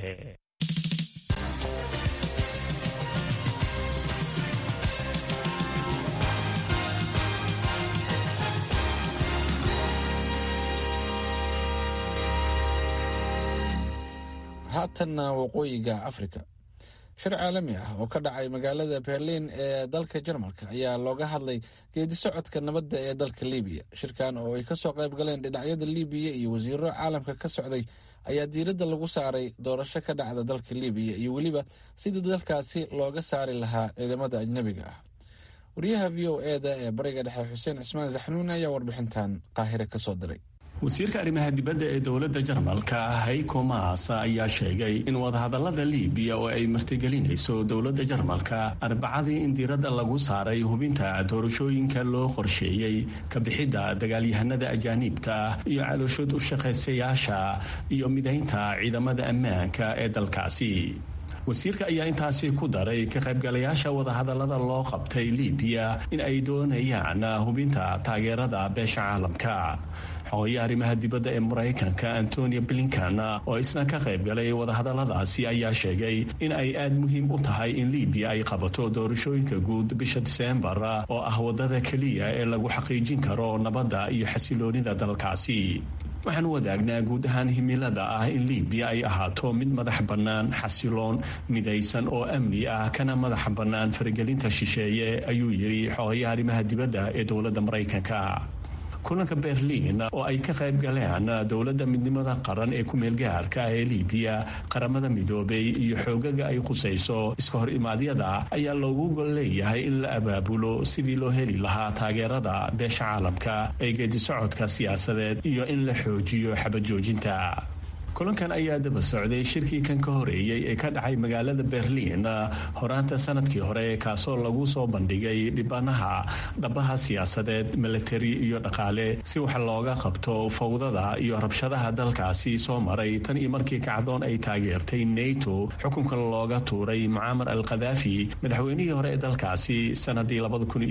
haatanna waqooyiga afrika shir caalami ah oo ka dhacay magaalada berliin ee dalka jarmalka ayaa looga hadlay geedi socodka nabadda ee dalka libiya shirkan oo ay kasoo qayb galeen dhinacyada libiya iyo wasiiro caalamka ka socday ayaa diiradda lagu saaray doorasho ka dhacda dalka libiya iyo weliba sidii dalkaasi looga saari lahaa ciidamada ajnabiga ah wariyaha v o eda ee bariga dhexe xuseen cismaan saxnuun ayaa warbixintan qaahire kasoo diray wasiirka arrimaha dibadda ee dowladda jarmalka hayko maas ayaa sheegay in wadahadallada liibiya oo ay martigelinayso dowladda jarmalka arbacadii in diiradda lagu saaray hubinta doorashooyinka loo qorsheeyey ka bixidda dagaalyahanada ajaaniibta ah iyo calooshood u shaqaysayaasha iyo midaynta ciidamada ammaanka ee dalkaasi wasiirka ayaa intaasi ku daray ka qaybgalayaasha wadahadallada loo qabtay libiya in ay doonayaan hubinta taageerada beesha caalamka xogayaha arrimaha dibadda ee maraykanka antonio blinkan oo isna ka qaybgalay wadahadalladaasi ayaa sheegay in ay aad muhiim u tahay in libiya ay qabato doorashooyinka guud bisha diseembar oo ah waddada keliya ee lagu xaqiijin karo nabadda iyo xasiloonida dalkaasi waxaan wadaagnaa guud ahaan himilada ah in libiya ay ahaato mid madax bannaan xasiloon midaysan oo amni ah kana madax bannaan faragelinta shisheeye ayuu yidhi xogayaha arrimaha dibadda ee dowladda maraykanka kulanka berliin oo ay ka qayb galeen dowladda midnimada qaran ee ku-meelgaarka ah ee libiya qaramada midoobay iyo xoogaga ay qusayso iska hor imaadyada ayaa loogu gol leeyahay in la abaabulo sidii loo heli lahaa taageerada beesha caalamka ee geedisocodka siyaasadeed iyo in la xoojiyo xabajoojinta kulankan ayaa daba socday shirkii kan ka horeeyey ee ka dhacay magaalada berliin horaanta sanadkii hore kaasoo lagu soo bandhigay dhibanaha dhabaha siyaasadeed milatari iyo dhaqaale si wax looga qabto fawdada iyo rabshadaha dalkaasi soo maray tan iyo markii kacdoon ay taageertay nato xukunka looga tuuray mucaamar al khadaafi madaxweynihii hore ee dalkaasi sanadii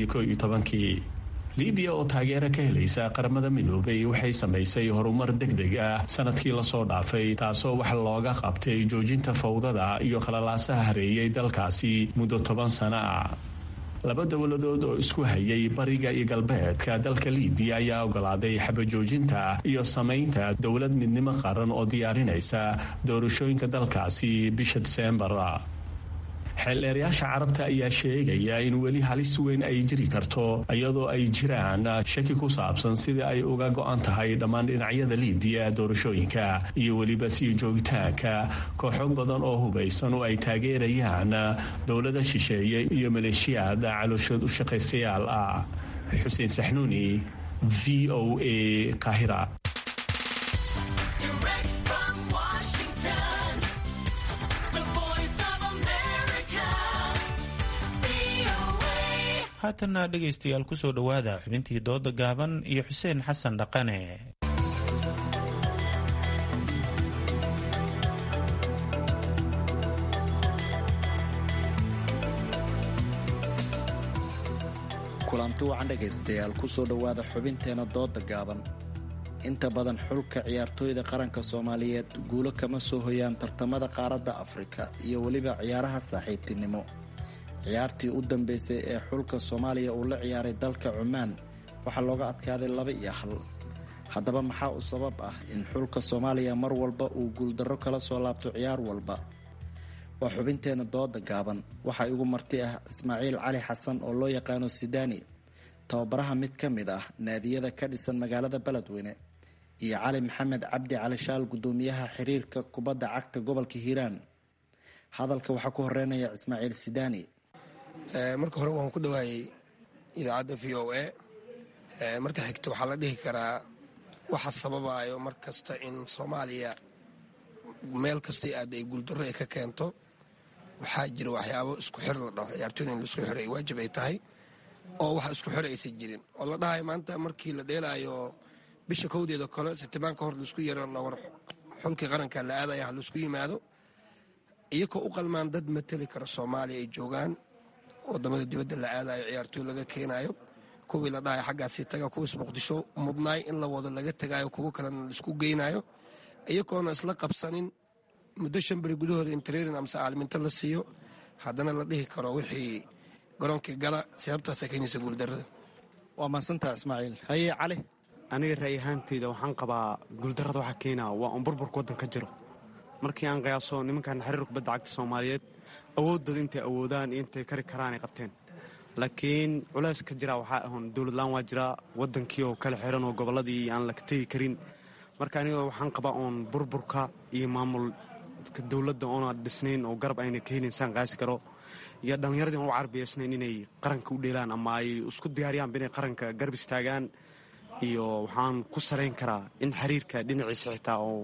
kii libiya oo taageero ka helaysa qaramada midoobay waxay samaysay horumar deg deg ah sanadkii lasoo dhaafay taasoo wax looga qabtay joojinta fawdada iyo qalalaasaha hareeyay dalkaasi muddo toban sano ah laba dowladood oo isku hayay bariga iyo galbeedka dalka libiya ayaa ogolaaday xabajoojinta iyo samaynta dowlad midnimo qaran oo diyaarinaysa doorashooyinka dalkaasi bisha diseembar xeeldheerayaasha carabta ayaa sheegaya in weli halis weyn ay jiri karto iyadoo ay jiraan shaki ku saabsan sidii ay uga go-an tahay dhammaan dhinacyada libiya doorashooyinka iyo weliba sii joogitaanka kooxo badan oo hubaysan oo ay taageerayaan dowlada shisheeye iyo maleeshiyaad calooshood u shaqaystayaal ah xuseen saxnuuni v o a kahira haatanna dhegaystayaal kusoo dhowaada xubintii dooda gaaban iyo xuseen xasan dhaqane kulanti wacan dhegaystayaal kusoo dhowaada xubinteena dooda gaaban inta badan xulka ciyaartooyda qaranka soomaaliyeed guulo kama soo hoyaan tartamada qaaradda afrika iyo weliba ciyaaraha saaxiibtinimo ciyaartii u dambeysay ee xulka soomaaliya uu la ciyaaray dalka cumaan waxaa looga adkaaday laba iyo hal haddaba maxaa u sabab ah in xulka soomaaliya mar walba uu guuldarro kala soo laabto ciyaar walba waa xubinteena dooda gaaban waxaa igu marti ah ismaaciil cali xasan oo loo yaqaano sidaani tababaraha mid ka mid ah naadiyada ka dhisan magaalada beledweyne iyo cali maxamed cabdi cali shaal gudoomiyaha xiriirka kubadda cagta gobolka hiiraan hadalka waxaa ku horeynaya ismaaciil sidaani marka hore waan ku dhawaayey idaacadda v o a marka xigto waxaa la dhihi karaa waxa sababayo mar kasta in soomaaliya meel kastay aad ay guuldarro ay ka keento waxaa jira waxyaabo isku xir la dhaho ciyaartooyda in laisku xiro ay waajib ay tahay oo wax isku xir aysan jirin oo la dhahayo maanta markii la dheelaayo bisha kowdeeda kale sitibaan ka hor laisku yaro lawar xulkii qaranka la aadaya ha laisku yimaado iyagoo u qalmaan dad mateli kara soomaaliya ay joogaan wadamada dibadda la aadayo ciyaartooy laga keenayo kuwii la dhahayo xaggaasii taga kuwiis muqdisho mudnaay in la wado laga tagayo kuwo kalena laisku geynayo iyagoona isla qabsanin muddo shan beri gudahooda in trairin amase caalminto la siiyo haddana la dhihi karo wixii garoonkii gala sababtaasa keenaysa guuldarada waa mahadsantaa ismaaciil haye cali aniga ra'y ahaanteyda waxaan qabaa guuldarrada waxaa keenaa waa un burburka waddanka jiro markii aan qiyaaso nimankan xiriir kubadda cagta soomaaliyeed awooddooda intay awoodaan iyo intay kari karaan ay qabteen laakiin culays ka jira waxaa ahoon dowladlaan waa jiraa waddankii oo kala xiran oo gobolladii aan la tegi karin marka aniga waxaan qabaa oon burburka iyo maamulka dowladda oona dhisnayn oo garab ayna ka helin saan qaasi karo iyo dhallinyaradii aan u carbiyaysnayn inay qaranka u dheelaan ama ay isku diyaariyaanba inay qaranka garab istaagaan iyo waxaan ku salayn karaa in xiriirka dhinaciisa xitaa oo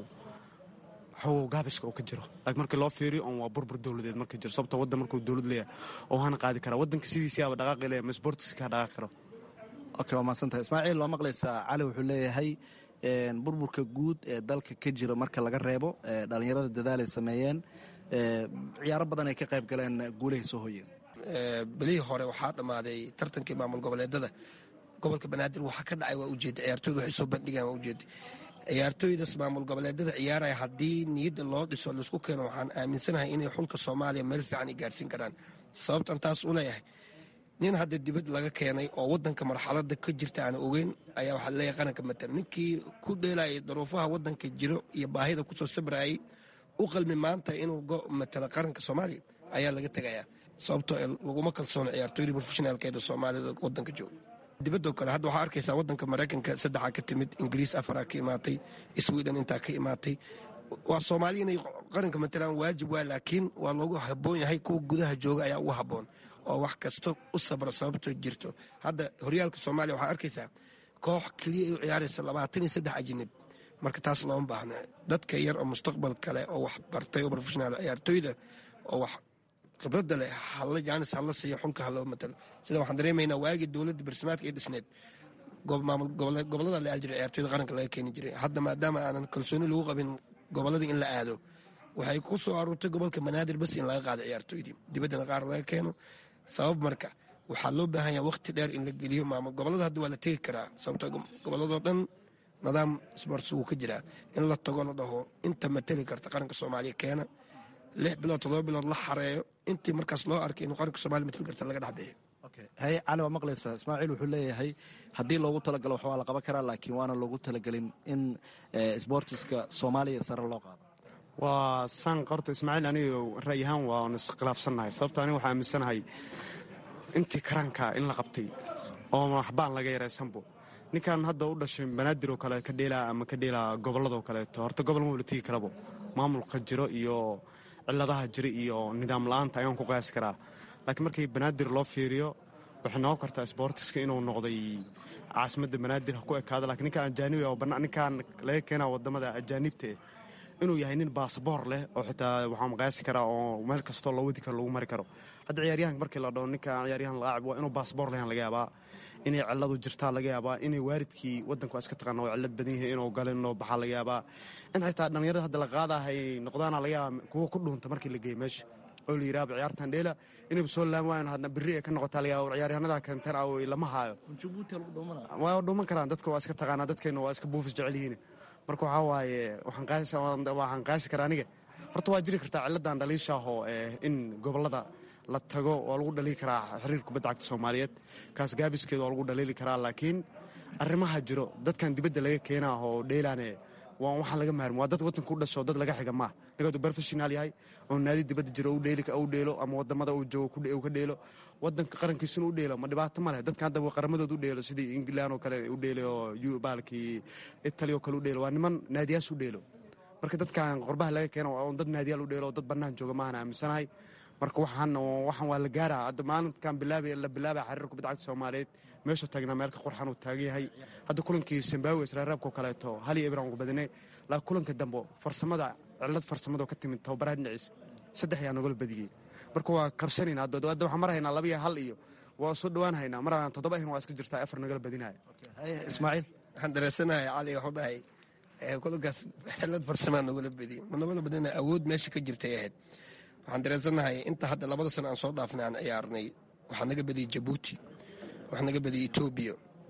xogow gaabiska oo ka jiro laakiin markii loo fiiriyo oon waa burbur dowladeed marka jiro sababto waddan markuu dowlad leeyahay oo hana qaadi karaa waddanka sidiisiyaaba dhaqaaqi leeyahay ma sportiska ka dhaqaaqi karo okay waa mahadsantahay ismaaciil waa maqlaysaa cali wuxuu leeyahay burburka guud ee dalka ka jira marka laga reebo dhalinyarada dadaalay sameeyeen ciyaaro badan ay ka qayb galeen guulahay soo hoyeen belihii hore waxaa dhammaaday tartankii maamul goboleedada gobolka banaadir waxa ka dhacay waa ujeeda ciyaartooyda waxay soo bandhigaan waa ujeeda ciyaartooydas maamul goboleedada ciyaaraya haddii niyadda loo dhiso laisku keeno waxaan aaminsanahay inay xulka soomaaliya meel fiican ay gaarsiin karaan sababtan taas u leeyahay nin hadda dibad laga keenay oo wadanka marxalada ka jirta aan ogeyn ayaa waxaa leeyahay qaranka matal ninkii ku dheelayay daruufaha wadanka jiro iyo baahida kusoo sabrayay u qalmi maanta inuu matalo qaranka soomaaliya ayaa laga tegayaa sababtoo laguma kalsoono ciyaartooyda profeshinaalkeeda soomaalida wadanka jooga dibadoo kale hadda waxaa arkaysaa wadanka maraykanka saddexaa ka timid ingiriis afaraa ka imaatay sweden intaa ka imaatay waa soomaaliya inay qaranka matalaan waajib waa laakiin waa loogu haboon yahay kuwa gudaha jooga ayaa ugu haboon oo wax kasta u sabra sababtoo jirto hadda horyaalka soomaaliya waxaa arkaysaa koox keliya u ciyaaraysa labaatan iyo saddex ajinib marka taas looma baahna dadka yar oo mustaqbal kale oo wax bartay oo profeshonaal ciyaartooyda oo wax khibradda leh halla jaanis hala siiyo xulka haloo matalo sida waxaan dareemaynaa waagii dowladda barsimaadka ee dhisneed gobolada la aadi jiray ciyaartooyda qaranka laga keeni jiray hadda maadaama aanan kalsooni lagu qabin gobolladii in la aado waxay ku soo aruurtay gobolka banaadir bas in laga qaado ciyaartooydii dibaddana qaar laga keeno sabab marka waxaa loo baahan yaha waqti dheer in la geliyo maamul gobolada hadda waa la tegi karaa sababto gobolladoo dhan nidaam sports wuu ka jiraa in la tago la dhaho inta mateli karta qaranka soomaaliya keena lix bilood todoba bilood la xareeyo intii markaas loo arkay inuu qaranka somalia mateli karta laga dhexbixiyo haye cali waa maqlaysaa ismaaciil wuxuu leeyahay haddii loogu talagalo wax waa la qaban karaa laakiin waana loogu talagelin in sbortiska soomaaliya sare loo qaado waa saan qorta ismaaciil aniga ra'y ahaan waan iskhilaafsannahay sababto aniga waxaa aaminsanahay intii karaanka in la qabtay oo waxbaan laga yaraysanbo ninkan hadda u dhashay banaadir oo kale ka dheelaa ama ka dheelaa gobolladoo kaleeto horta gobol ma wala tegi karabo maamulka jiro iyo ciladaha jira iyo nidaam la-aanta ayaan ku qiyaasi karaa laakiin markii banaadir loo fiiriyo waxay noqon kartaa sboortiska inuu noqday caasimadda banaadir ha ku ekaado lakiin ninkaan ajaanibi oo ninkaan laga keenaa wadamada ajaanibta eh inuu yahay nin baasboor leh oo xitaa waxaan qiyaasi karaa oo meel kastoo loo wadi karo lagu mari karo hadda ciyaaryahanka markii la dhaho ninkaan ciyaaryahan laacib waa inuu baasboor lehan laga yaabaa inay ciladu jirtaa laga yaabaa inay waaridkii wadanka waa iska taqaana oo cilad badan yahay inuu galin oo baxaa laga yaabaa in xitaa dhallinyarada hadda la qaadaha ay noqdaana laga yaaba kuwa ku dhuunta markii la geeyo meesha oo la yidhaaba ciyaartan dheela inayba soo laami waayan hadna berri ay ka noqotaa laga yaaba ciyaaryahanada keenteen ah lama haayo waa dhuuman karaan dadka waa iska taqaanaa dadkeena waa iska buufis jecel yihiin marka waxaa waaye waxaan qaasi karaa aniga horta waa jiri kartaa ciladan dhaliishaahoo in gobolada la tago waa lagu dhaliili karaa xiriir kubadda cagta soomaaliyeed kaas gaabiskeeda waa lagu dhaliili karaa laakiin arrimaha jiro dadkan dibadda laga keenaa oo dheelaane waa waxaan laga maarmi waa dad wadanka u dhasho dad laga xiga maaha ninka hadduu professional yahay oo naadi dibadda jiro u dheeli u dheelo ama wadamada uu joogo uu ka dheelo wadanka qarankiisuna u dheelo ma dhibaato ma leh dadka hadda qaramadooda u dheelo sidii england oo kale u dheelo oo baalkii italy oo kale u dheelo waa niman naadiyaas u dheelo marka dadkan qorbaha laga keeno waa dad naadiyaal u dheelo oo dad bannaan jooga maahan aaminsanahay marka waxaan waxaan waa la gaaraa hadda maalinkan bilaabay la bilaabay xariir kubadda cagta soomaaliyeed meeshuu taagnaa meelka qurxan uu taagan yahay hadda kulankii zimbabwe israaraabkoo kaleeto hal iyo ibran ugu badinay laakiin kulanka dambe farsamada cillad farsamado ka timid tababaraha dhinaciisa saddex ayaa nagala badiyey marka waa kabsanayna hadda waxaan marahaynaa laba iyo hal iyo waa soo dhowaan haynaa maraan toddoba ahin waa iska jirtaa afar nagala badinaya ismaaciil waxaan dareensanahay cali waxu dhahay kulankaas xillad farsamaa nagala badiyey ma nagala badina awood meesha ka jirtay ahayd waxaan dareensanahay inta hadda labada sano aan soo dhaafnay aan ciyaarnay waxaa naga badiyey jabuuti waxaa naga badiyey etoobiya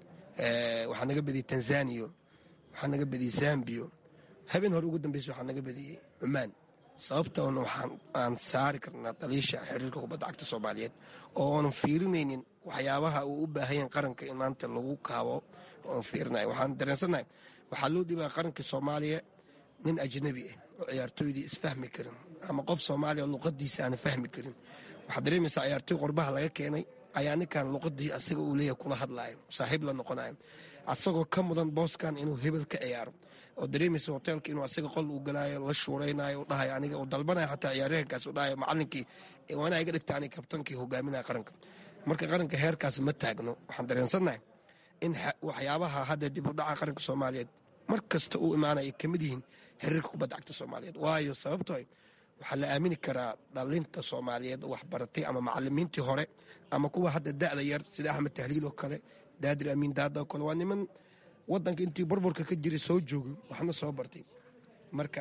waxaa naga badiyey tanzaniya waxaa naga badiyey zambiya habeen hore ugu dambeysa waxaa naga badiyey cumaan sababtoona waxaan aan saari karnaa daliisha xiriirka kubadda cagta soomaaliyeed oo oonan fiirinaynin waxyaabaha uu u baahanyaen qaranka in maanta lagu kaabo oon fiirinayo waxaan dareensanahay waxaa loo dhibaa qaranka soomaaliya nin ajnabi ah oo ciyaartooydii isfahmi karin ama qof soomaaliya luqadiisa aana fahmi karin waxaad dareemaysaa ciyaartooy qorbaha laga keenay ayaa ninkan luqadii asaga uu leeyahay kula hadlaayo saaxiib la noqonayo asagoo ka mudan booskan inuu hebel ka ciyaaro oo dareemaysa hoteelka inuu asaga qol uu galaayo la shuuraynayo u dhahayo aniga uu dalbanayo xataa ciyaaryahankaas u dhahayo macalinkii waa inaa iga dhigta aniga kabtankii hogaaminaya qaranka marka qaranka heerkaas ma taagno waxaan dareensannahay in waxyaabaha hadda dib u dhaca qaranka soomaaliyeed mar kasta uu imaanaya ka mid yihiin xiriirka kubadda cagta soomaaliyeed waayo sababtoo waxaa la aamini karaa dhalinta soomaaliyeed oo waxbaratay ama macalimiintii hore ama kuwa hadda da'da yar sida axmed tahliil oo kale daadir amiin daada oo kale waa niman wadanka intii burburka ka jiray soo joogay waxna soo bartay marka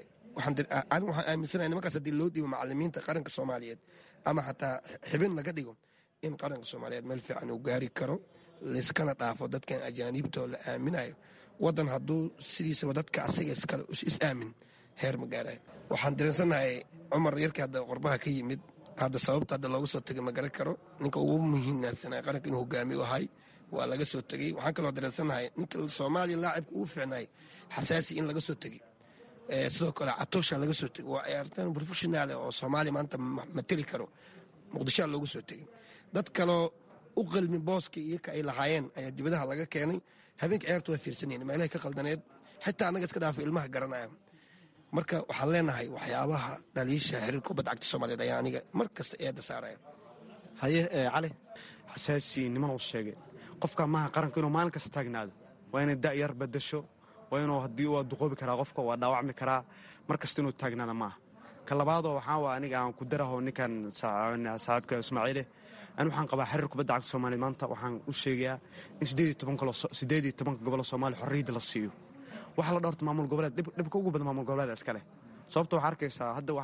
anigu waxaan aaminsanahay nimankaas haddii loo dhiibo macalimiinta qaranka soomaaliyeed ama xataa xibin laga dhigo in qaranka soomaaliyeed meel fiican uu gaari karo layskana dhaafo dadkan ajaaniibtoo la aaminayo wadan hadduu sidiisaba dadka asaga iskale is aamin heer ma gaarayo waxaan dareensannahay cumar yarkii hadda qorbaha ka yimid hadda sababta hadda looga soo tegay ma garan karo ninka ugu muhiimnaansanay qaranka inuu hogaamiyo ahay waa laga soo tegey waxaan kaloo dareensannahay ninka soomaaliya laacibka ugu fiicnaay xasaasi in laga soo tegey sidoo kale catoosha laga soo tegey waa ciyaartaan professionaale oo soomaaliya maanta mateli karo muqdishoa looga soo tegey dad kaloo u qalmi booska iyaka ay lahaayeen ayaa dibadaha laga keenay habeenka ciyaarta waa fiirsanayeen meelahay ka qaldaneed xitaa annaga iska dhaafa ilmaha garanaya marka waxaan leenahay waxyaabaha dhaliisha xiriirka kubadda cagta soomaaliyeed ayaa aniga mar kasta eedda saaraya haye cali xasaasi niman uu sheegay qofka maaha qaranka inuu maalin kasta taagnaado waa inay da'yar badasho waa inuu haddii waa duqoobi karaa qofka waa dhaawacmi karaa mar kasta inuu taagnaada maaha ka labaadoo waxaa waa aniga aan ku daraho ninkan saaxiibka ismaaciile ani waxaan qabaa xiriir kubadda cagta soomaaliya maanta waxaan u sheegayaa in siddeed iyo tobanka gobolo soomaaliya xorriyadda la siiyo waxaa la dhowrta maamul goboleed dhibka ugu badan maamul goboleeda iska leh sababta waxaa arkaysaa hadda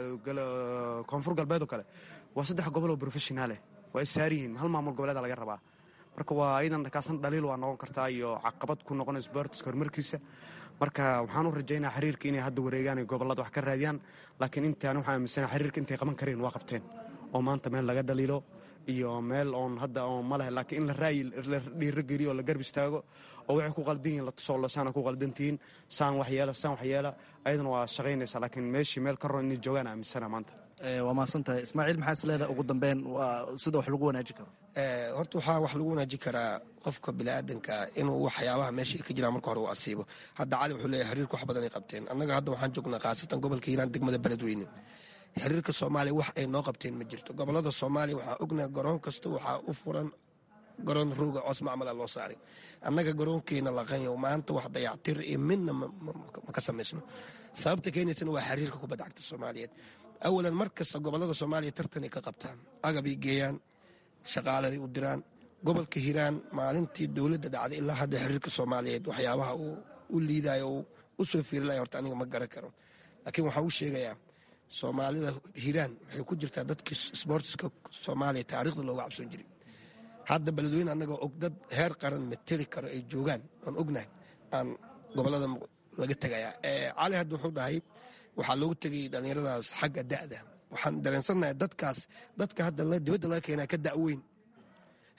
waxaa koonfur galbeed oo kale waa saddex gobol oo professionaaleh waa issaar yihiin hal maamul goboleeda laga rabaa marka waa iyadan kaasna dhaliil waa noqon kartaa iyo caqabad ku noqonaysa boortiska horumarkiisa marka waxaan u rajaynaa xiriirka inay hadda wareegaan ay gobolada wax ka raadiyaan laakiin intaan waxaan aaminsana xiriirka intay qaban kareen waa qabteen oo maanta meel laga dhaliilo iyo meel oon hadda oon ma leh laakiin in la raayi la dhiirogeliyo oo la garb istaago oo waxay ku qaldan yihiin la tusoo lasaana ku qaldantihiin saan waxyeela saan waxyeela ayadana waa shaqaynaysaa laakiin meeshii meel ka roon inay joogaan aaminsana maanta waa mahadsan tahay ismaaciil maxaa is leedahay ugu dambeyn waa sida wax lagu wanaajin karo horta waxaa wax lagu wanaajin karaa qofka biniaadanka inuu waxyaabaha meesha ay ka jiraan marka hore uu asiibo hadda cali wuxuu leeyahay xiriirka wax badan ay qabteen annaga hadda waxaan joognaa khaasatan gobolka hiiraan degmada beledweyne xiriirka soomaaliya wax ay noo qabteen ma jirto gobolada soomaaliya waxaa ognaha garoon kasta waxaa u furan garoon rooga coos macmala loo saaray annaga garoonkeena laqanyo maanta wax dayactir iyo midna ma ka samaysno sababta keenaysana waa xiriirka kubadda cagta soomaaliyeed awalan mar kasta gobolada soomaaliya tartanay ka qabtaan agabay geeyaan shaqaaladay u diraan gobolka hiiraan maalintii dowladda dhacday ilaa hadda xiriirka soomaaliyeed waxyaabaha uu u liidayo uu u soo fiirilaya horta aniga ma garan karo laakiin waxaan u sheegayaa soomaalida hiiraan waxay ku jirtaa dadkii sboortiska soomaaliya taariikhda looga cabsoon jiray hadda beledweyne annagoo og dad heer qaran mateli karo ay joogaan aan ognahay aan gobolada laga tegayaa cali hadda wuxuu dhahay waxaa loogu tegay dhallinyaradaas xagga da'da waxaan dareensannahay dadkaas dadka hadda dibadda laga keenaa ka da'weyn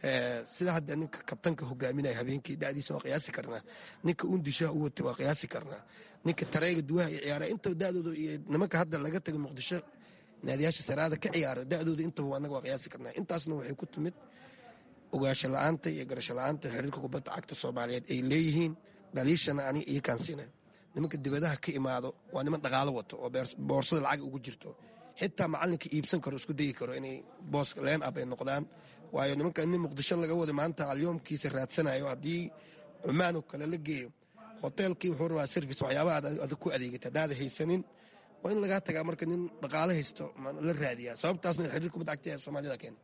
sida hadda ninka kabtanka hogaaminaya habeenkii da'diisa waa qiyaasi karnaa ninka undishaha u watay waa qiyaasi karnaa ninka tareyga duwaha iyo ciyaara intaba da'dooda iyo nimanka hadda laga tagay muqdisho naadiyaasha saraada ka ciyaara da'dooda intaba annaga waa qiyaasi karnaa intaasna waxay ku timid ogaasho la'aanta iyo garasho la'aanta xiriirka kubadda cagta soomaaliyeed ay leeyihiin dhaliishana ani iyo kaansiina nimanka dibadaha ka imaado waa niman dhaqaalo wato oo boorsada lacag ugu jirto xitaa macalinka iibsan karo isku dayi karo inay boos leen ab ay noqdaan waayo nimanka nin muqdisho laga wada maanta alyoomkiisa raadsanayo haddii cumaan oo kale la geeyo hoteelkii wuxuu rabaa service waxyaabaha adag ku adeegata haddaada haysanin waa in lagaa tagaa marka nin dhaqaalo haysto la raadiyaa sababtaasna xiriir kubadda cagta ee soomaalida keena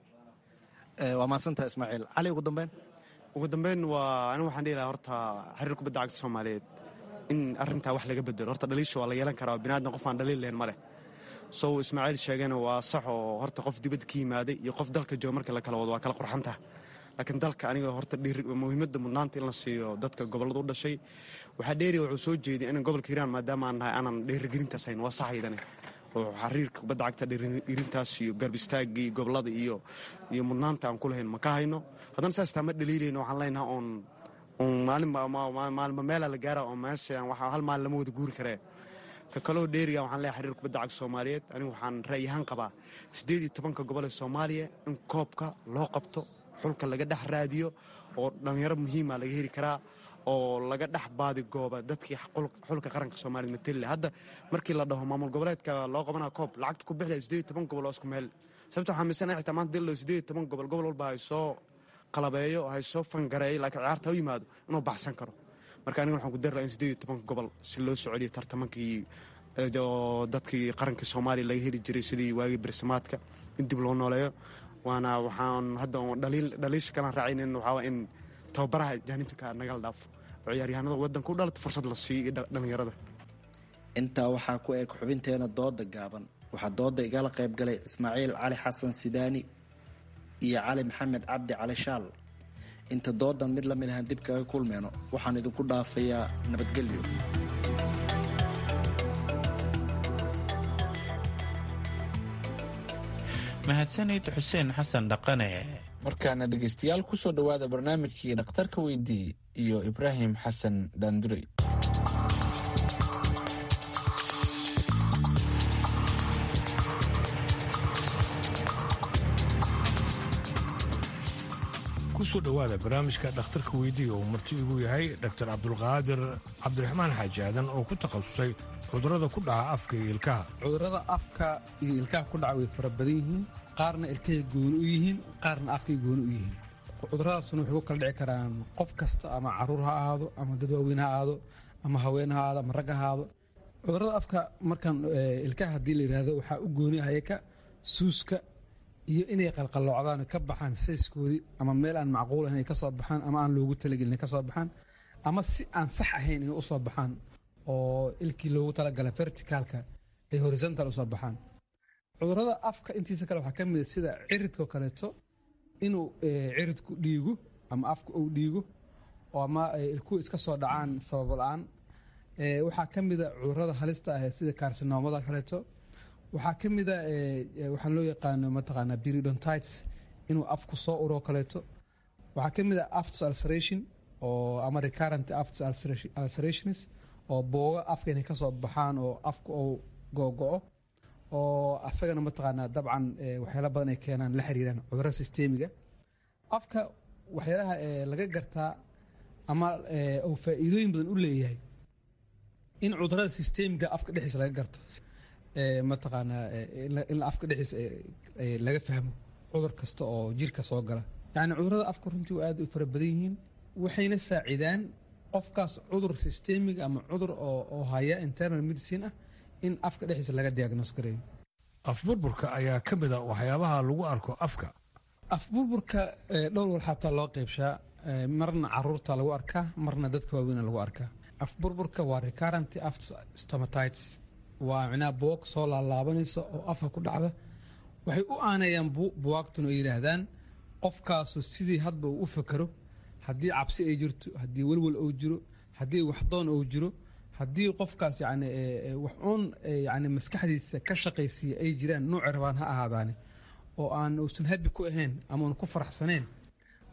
waa maadsantaha ismaaciil cali ugu dambeyn ugu dambeyn waa anigu waxaan dhihi lahaa horta xiriir kubadda cagta soomaaliyeed in arrintaa wax laga bedelo horta dhaliisha waa la yeelan karaa binaadam qof aan dhaliil lahayn ma leh sow ismaaciil sheegana waa sax oo horta qof dibadda ka yimaaday iyo qof dalka jooga marka la kala wado waa kala qurxantaha laakiin dalka aniga horta muhiimadda mudnaanta in la siiyo dadka gobollada u dhashay waxaa dheeriya wuxuu soo jeediya inan gobolka hiiraan maadaama aan nahay aanan dheerigelintaas hayn waa saxaydane oo xariirka kubadda cagta dhiirintaas iyo garb istaagii gobolada iyo iyo mudnaanta aan ku lahayn ma ka hayno haddana saas taa ma dhaliilayno waxaan leenaha oon oon maalinmaalma meela la gaara oo meesha hal maalin lama wada guuri karee ka kaloo dheeriga waxaan leeyahay xiriir kubadda cagta soomaaliyeed anigu waxaan ra'yahaan qabaa siddeed iyo tobanka gobol ee soomaaliya in koobka loo qabto xulka laga dhex raadiyo oo dhallinyaro muhiima laga heli karaa oo laga dhex baadigooba dadkii xulka qaranka soomaliya matelle hadda markii la dhaho maamul goboleedka loo qabanaa koob lacagta ku bixlaya siddeed iyo toban gobol oo isku meel sababta waxaa miisanaya xitaa maanta dilo siddeed iyo toban gobol gobol walba hay soo qalabeeyo hay soo fangareeyo laakiin ciyaarta u yimaado inuu baxsan karo marka aniga waxaan ku dari laha in siddeed iyo tobanka gobol si loo soceliyo tartamankii oo dadkii qarankii soomaaliya laga heli jiray sidii waagii bersamaadka in dib loo nooleeyo waana waxaan hadda dhaliisha kalaan raacaynin waxaa in tababaraha jaanibka nagala dhaafo oo ciyaaryahanada waddanka u dhalata fursad la siiyo iyo dhallinyarada intaa waxaa ku eg xubinteena dooda gaaban waxaa dooda igala qayb galay ismaaciil cali xasan sidaani iyo cali maxamed cabdi cali shaal inta doodan mid lamid ahaan dib kaga kulmeyno waxaan idinku dhaafayaa nabadgelyo mahadsanid xuseen xasan dhaqane markaana dhegaystayaal ku soo dhowaada barnaamijkii dhakhtarka weydii iyo ibraahim xasan daandurey kusoo dhowaada barnaamijka dhakhtarka weydiiya uu marti igu yahay dr cabdulqaadir cabdiraxmaan xaaji aadan oo ku takhasusay cudurrada ku dhaca afka iyo ilkaha cudurrada afka iyo ilkaha ku dhaca way fara badan yihiin qaarna ilkahay gooni u yihiin qaarna afkay gooni u yihiin cuduradaasuna waxay ku kala dhici karaan qof kasta ama caruur ha ahaado ama dad waaweyn ha ahaado ama haween ha ahaado ama rag ha ahaado cudurrada afka markaan ilkaha haddii la yidhaahdo waxaa u gooni hayaka suuska iyo inay qalqalloocdaan ka baxaan sayskoodii ama meel aan macquul ahayn ay ka soo baxaan ama aan loogu talagelin ay ka soo baxaan ama si aan sax ahayn inay u soo baxaan oo ilkii loogu talagala verticalka ay horizontal usoo baxaan cudurrada afka intiisa kale waxaa ka mid a sida ciridkao kaleeto inuu ciridku dhiigo ama afka uu dhiigo oo ama ilkuhu iska soo dhacaan sabab la-aan waxaa ka mid a cudurrada halista ah sida karsinoomada kaleeto waxaa ka mid a waxaa loo yaqaano mataqaanaa periodontites inuu afku soo uroo kaleeto waxaa ka mid a afts ulceration oo ama recurrent afts ulcerations oo booga afka inay ka soo baxaan oo afka uu googo-o oo asagana mataqaanaa dabcan waxyaala badan ay keenaan la xiriiraan cudurada sistemiga afka waxyaalaha laga gartaa ama uu faa'iidooyin badan u leeyahay in cudurada sistemiga afka dhexdiisa laga garto mataqaanaa in afka dhexdiisa laga fahmo cudur kasta oo jirka soo gala yacni cudurada afka runtii waa aad u fara badan yihiin waxayna saacidaan qofkaas cudur sistemiga ama cudur oo haya internal medicine ah in afka dhexdiisa laga diagnoos gareeyo afburburka ayaa ka mid a waxyaabaha lagu arko afka afburburka dhowr wal xataa loo qeybshaa marna caruurta lagu arkaa marna dadka waaweyna lagu arkaa afburburka waa recurrent aft stomatitis waa micnaha buwag soo laalaabanaysa oo afka ku dhacda waxay u aanayaan buwaagtuna ay yidhaahdaan qofkaasu sidii hadba uu u fakero haddii cabsi ay jirto haddii welwel uu jiro haddii waxdoon uu jiro haddii qofkaas yani wax uun yani maskaxdiisa ka shaqaysiiya ay jiraan nuuci rabaan ha ahaadaane oo aan uusan habi ku ahayn ama uun ku faraxsaneen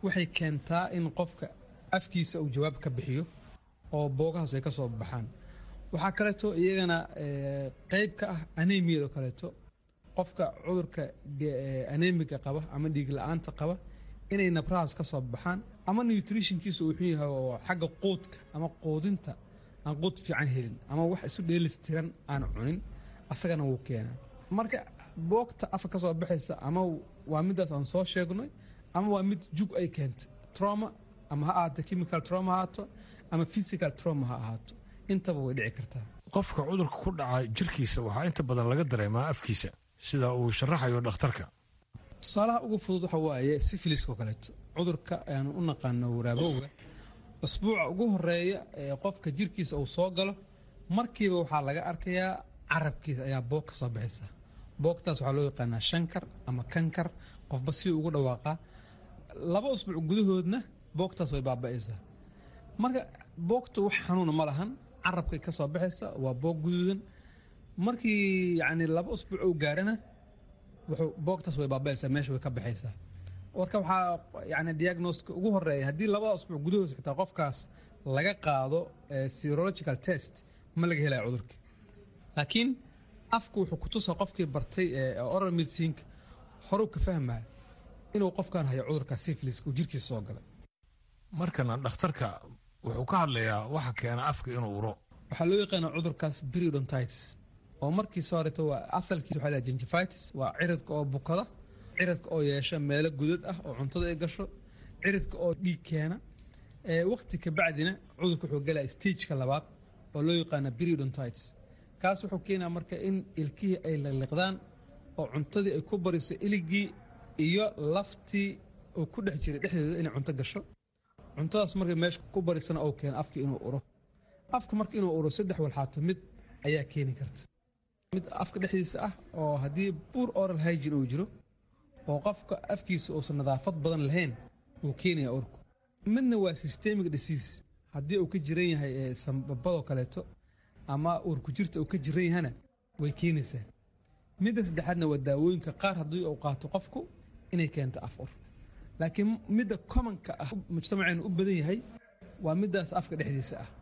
waxay keentaa in qofka afkiisa uu jawaab ka bixiyo oo boogahaas ay ka soo baxaan waxaa kaleeto iyagana qeyb ka ah anemiyado kaleeto qofka cudurka anemiga qaba ama dhiig la-aanta qaba inay nabrahaas ka soo baxaan ama nutritionkiisa uu xun yahay oo xagga quudka ama quudinta aan quud fiican helin ama wax isu dheelistiran aan cunin asagana wuu keenaa marka boogta afka ka soo baxaysa ama waa midaas aan soo sheegnay ama waa mid jug ay keentay trauma ama ha ahaato chemical trauma ha ahaato ama physical trauma ha ahaato intaba way dhici kartaa qofka cudurka ku dhaca jirkiisa waxaa inta badan laga dareemaa afkiisa sida uu sharaxayo dhakhtarka tusaalaha ugu fudud waxa waaye sifiliska oo kaleeto cudurka aanu u naqaano waraabowga usbuuca ugu horeeya ee qofka jirkiisa uu soo galo markiiba waxaa laga arkayaa carabkiisa ayaa boog ka soo baxaysa boogtaas waxaa loo yaqaanaa shankar ama kankar qofba si ugu dhawaaqaa laba usbuuc gudahoodna boogtaas way baaba'aysaa marka boogta wax xanuuna ma lahan carabkay ka soo baxaysa waa boog guduudan markii yani laba usbuuc uu gaarana wuxuu boogtaas way baaba'aysaa meesha way ka baxaysaa warka waxaa yani diagnoska ugu horeeya haddii labada usbuuc gudahood xitaa qofkaas laga qaado serological test ma laga helaya cudurka laakiin afku wuxuu kutusaa qofkii bartay oral medicinka horuu ka fahmaya inuu qofkan hayo cudurka syphiliska uu jirkiisa soo galay markana dhakhtarka wuxuu ka hadlayaa waxa keena afka inuu uro waxaa loo yaqaana cudurkaas periodontitis oo markiisa horeeto waa asalkiisa waxaa la gingivitis waa ciridka oo bukada ciridka oo yeesha meelo gudad ah oo cuntada ay gasho ciridka oo dhiig keena waqti ka bacdina cudurka wuxuu galaya stageka labaad oo loo yaqaana periodontitis kaas wuxuu keenaa marka in ilkihii ay liqliqdaan oo cuntadii ay ku bariso iligii iyo laftii uu ku dhex jiray dhexdeeda inay cunto gasho cuntadaas marka meesha ku barisana oo keena afka inuu uro afka marka inuu uro saddex walxaato mid ayaa keeni karta mid afka dhexdiisa ah oo haddii buur oral hygin uu jiro oo qofka afkiisa uusan nadaafad badan lahayn uu keenaya urku midna waa systemic disease haddii uu ka jiran yahay sambabadoo kaleeto ama uurku jirta uu ka jiran yahana way keenaysaa midda saddexaadna waa daawooyinka qaar haddii uu qaato qofku inay keento af ur laakiin midda commonka ah mujtamaceenu u badan yahay waa middaas afka dhexdiisa ah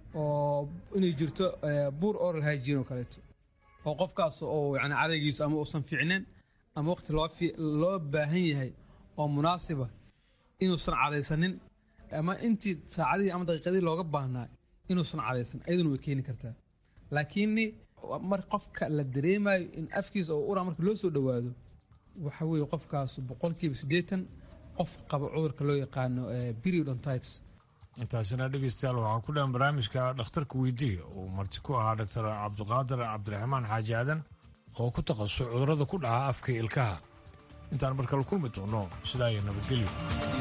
oo inay jirto buur oral hygin oo kaleeto oo qofkaas oo yani cadaygiisu ama uusan fiicneen ama waqti loo baahan yahay oo munaasiba inuusan cadaysanin ama intii saacadihii ama daqiiqadihii looga baahnaa inuusan cadaysan ayaduna way keeni kartaa laakiin mar qofka la dareemayo in afkiisa oo uraa marka loo soo dhowaado waxa weeye qofkaas boqolkiiba siddeetan qof qaba cudurka loo yaqaano periodontitis intaasina dhegeystayaal waxaa ku dhan barnaamijka dhakhtarka weydiiya uu marti ku ahaa doctor cabdiqaadir cabdiraxmaan xaaji aadan oo ku takhasusay cudurrada ku dhaca afka ilkaha intaan markale kulmi doono sidaa iyo nabadgelyo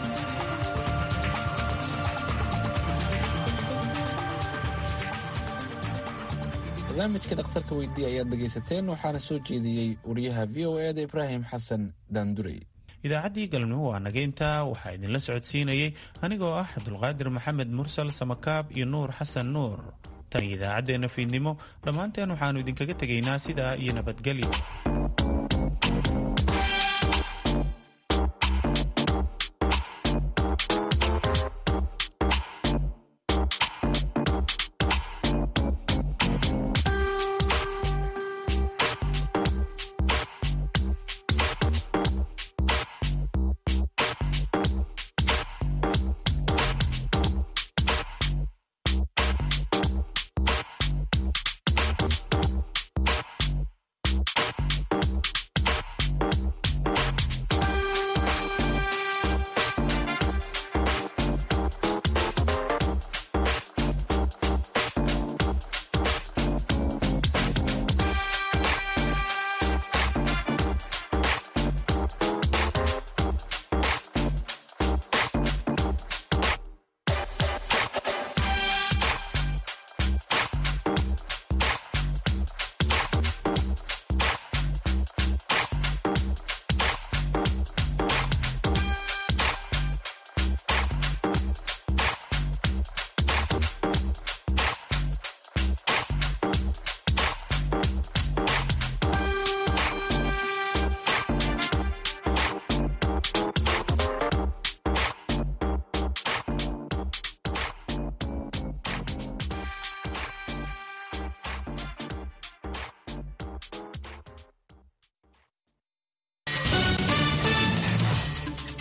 barnaamijka dhakhtarka weydiiya ayaad dhegaysateen waxaana soo jeediyey wariyaha v o e da ibraahim xasan daandurey idaacaddii galabnimo waa nageynta waxaa idinla socodsiinayey anigoo ah cabdulqaadir maxamed mursal samakaab iyo nuur xasan nuur tan iyo idaacaddeenna fiidnimo dhammaanteen waxaannu idinkaga tegaynaa sidaa iyo nabadgelyo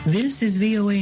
This is VOA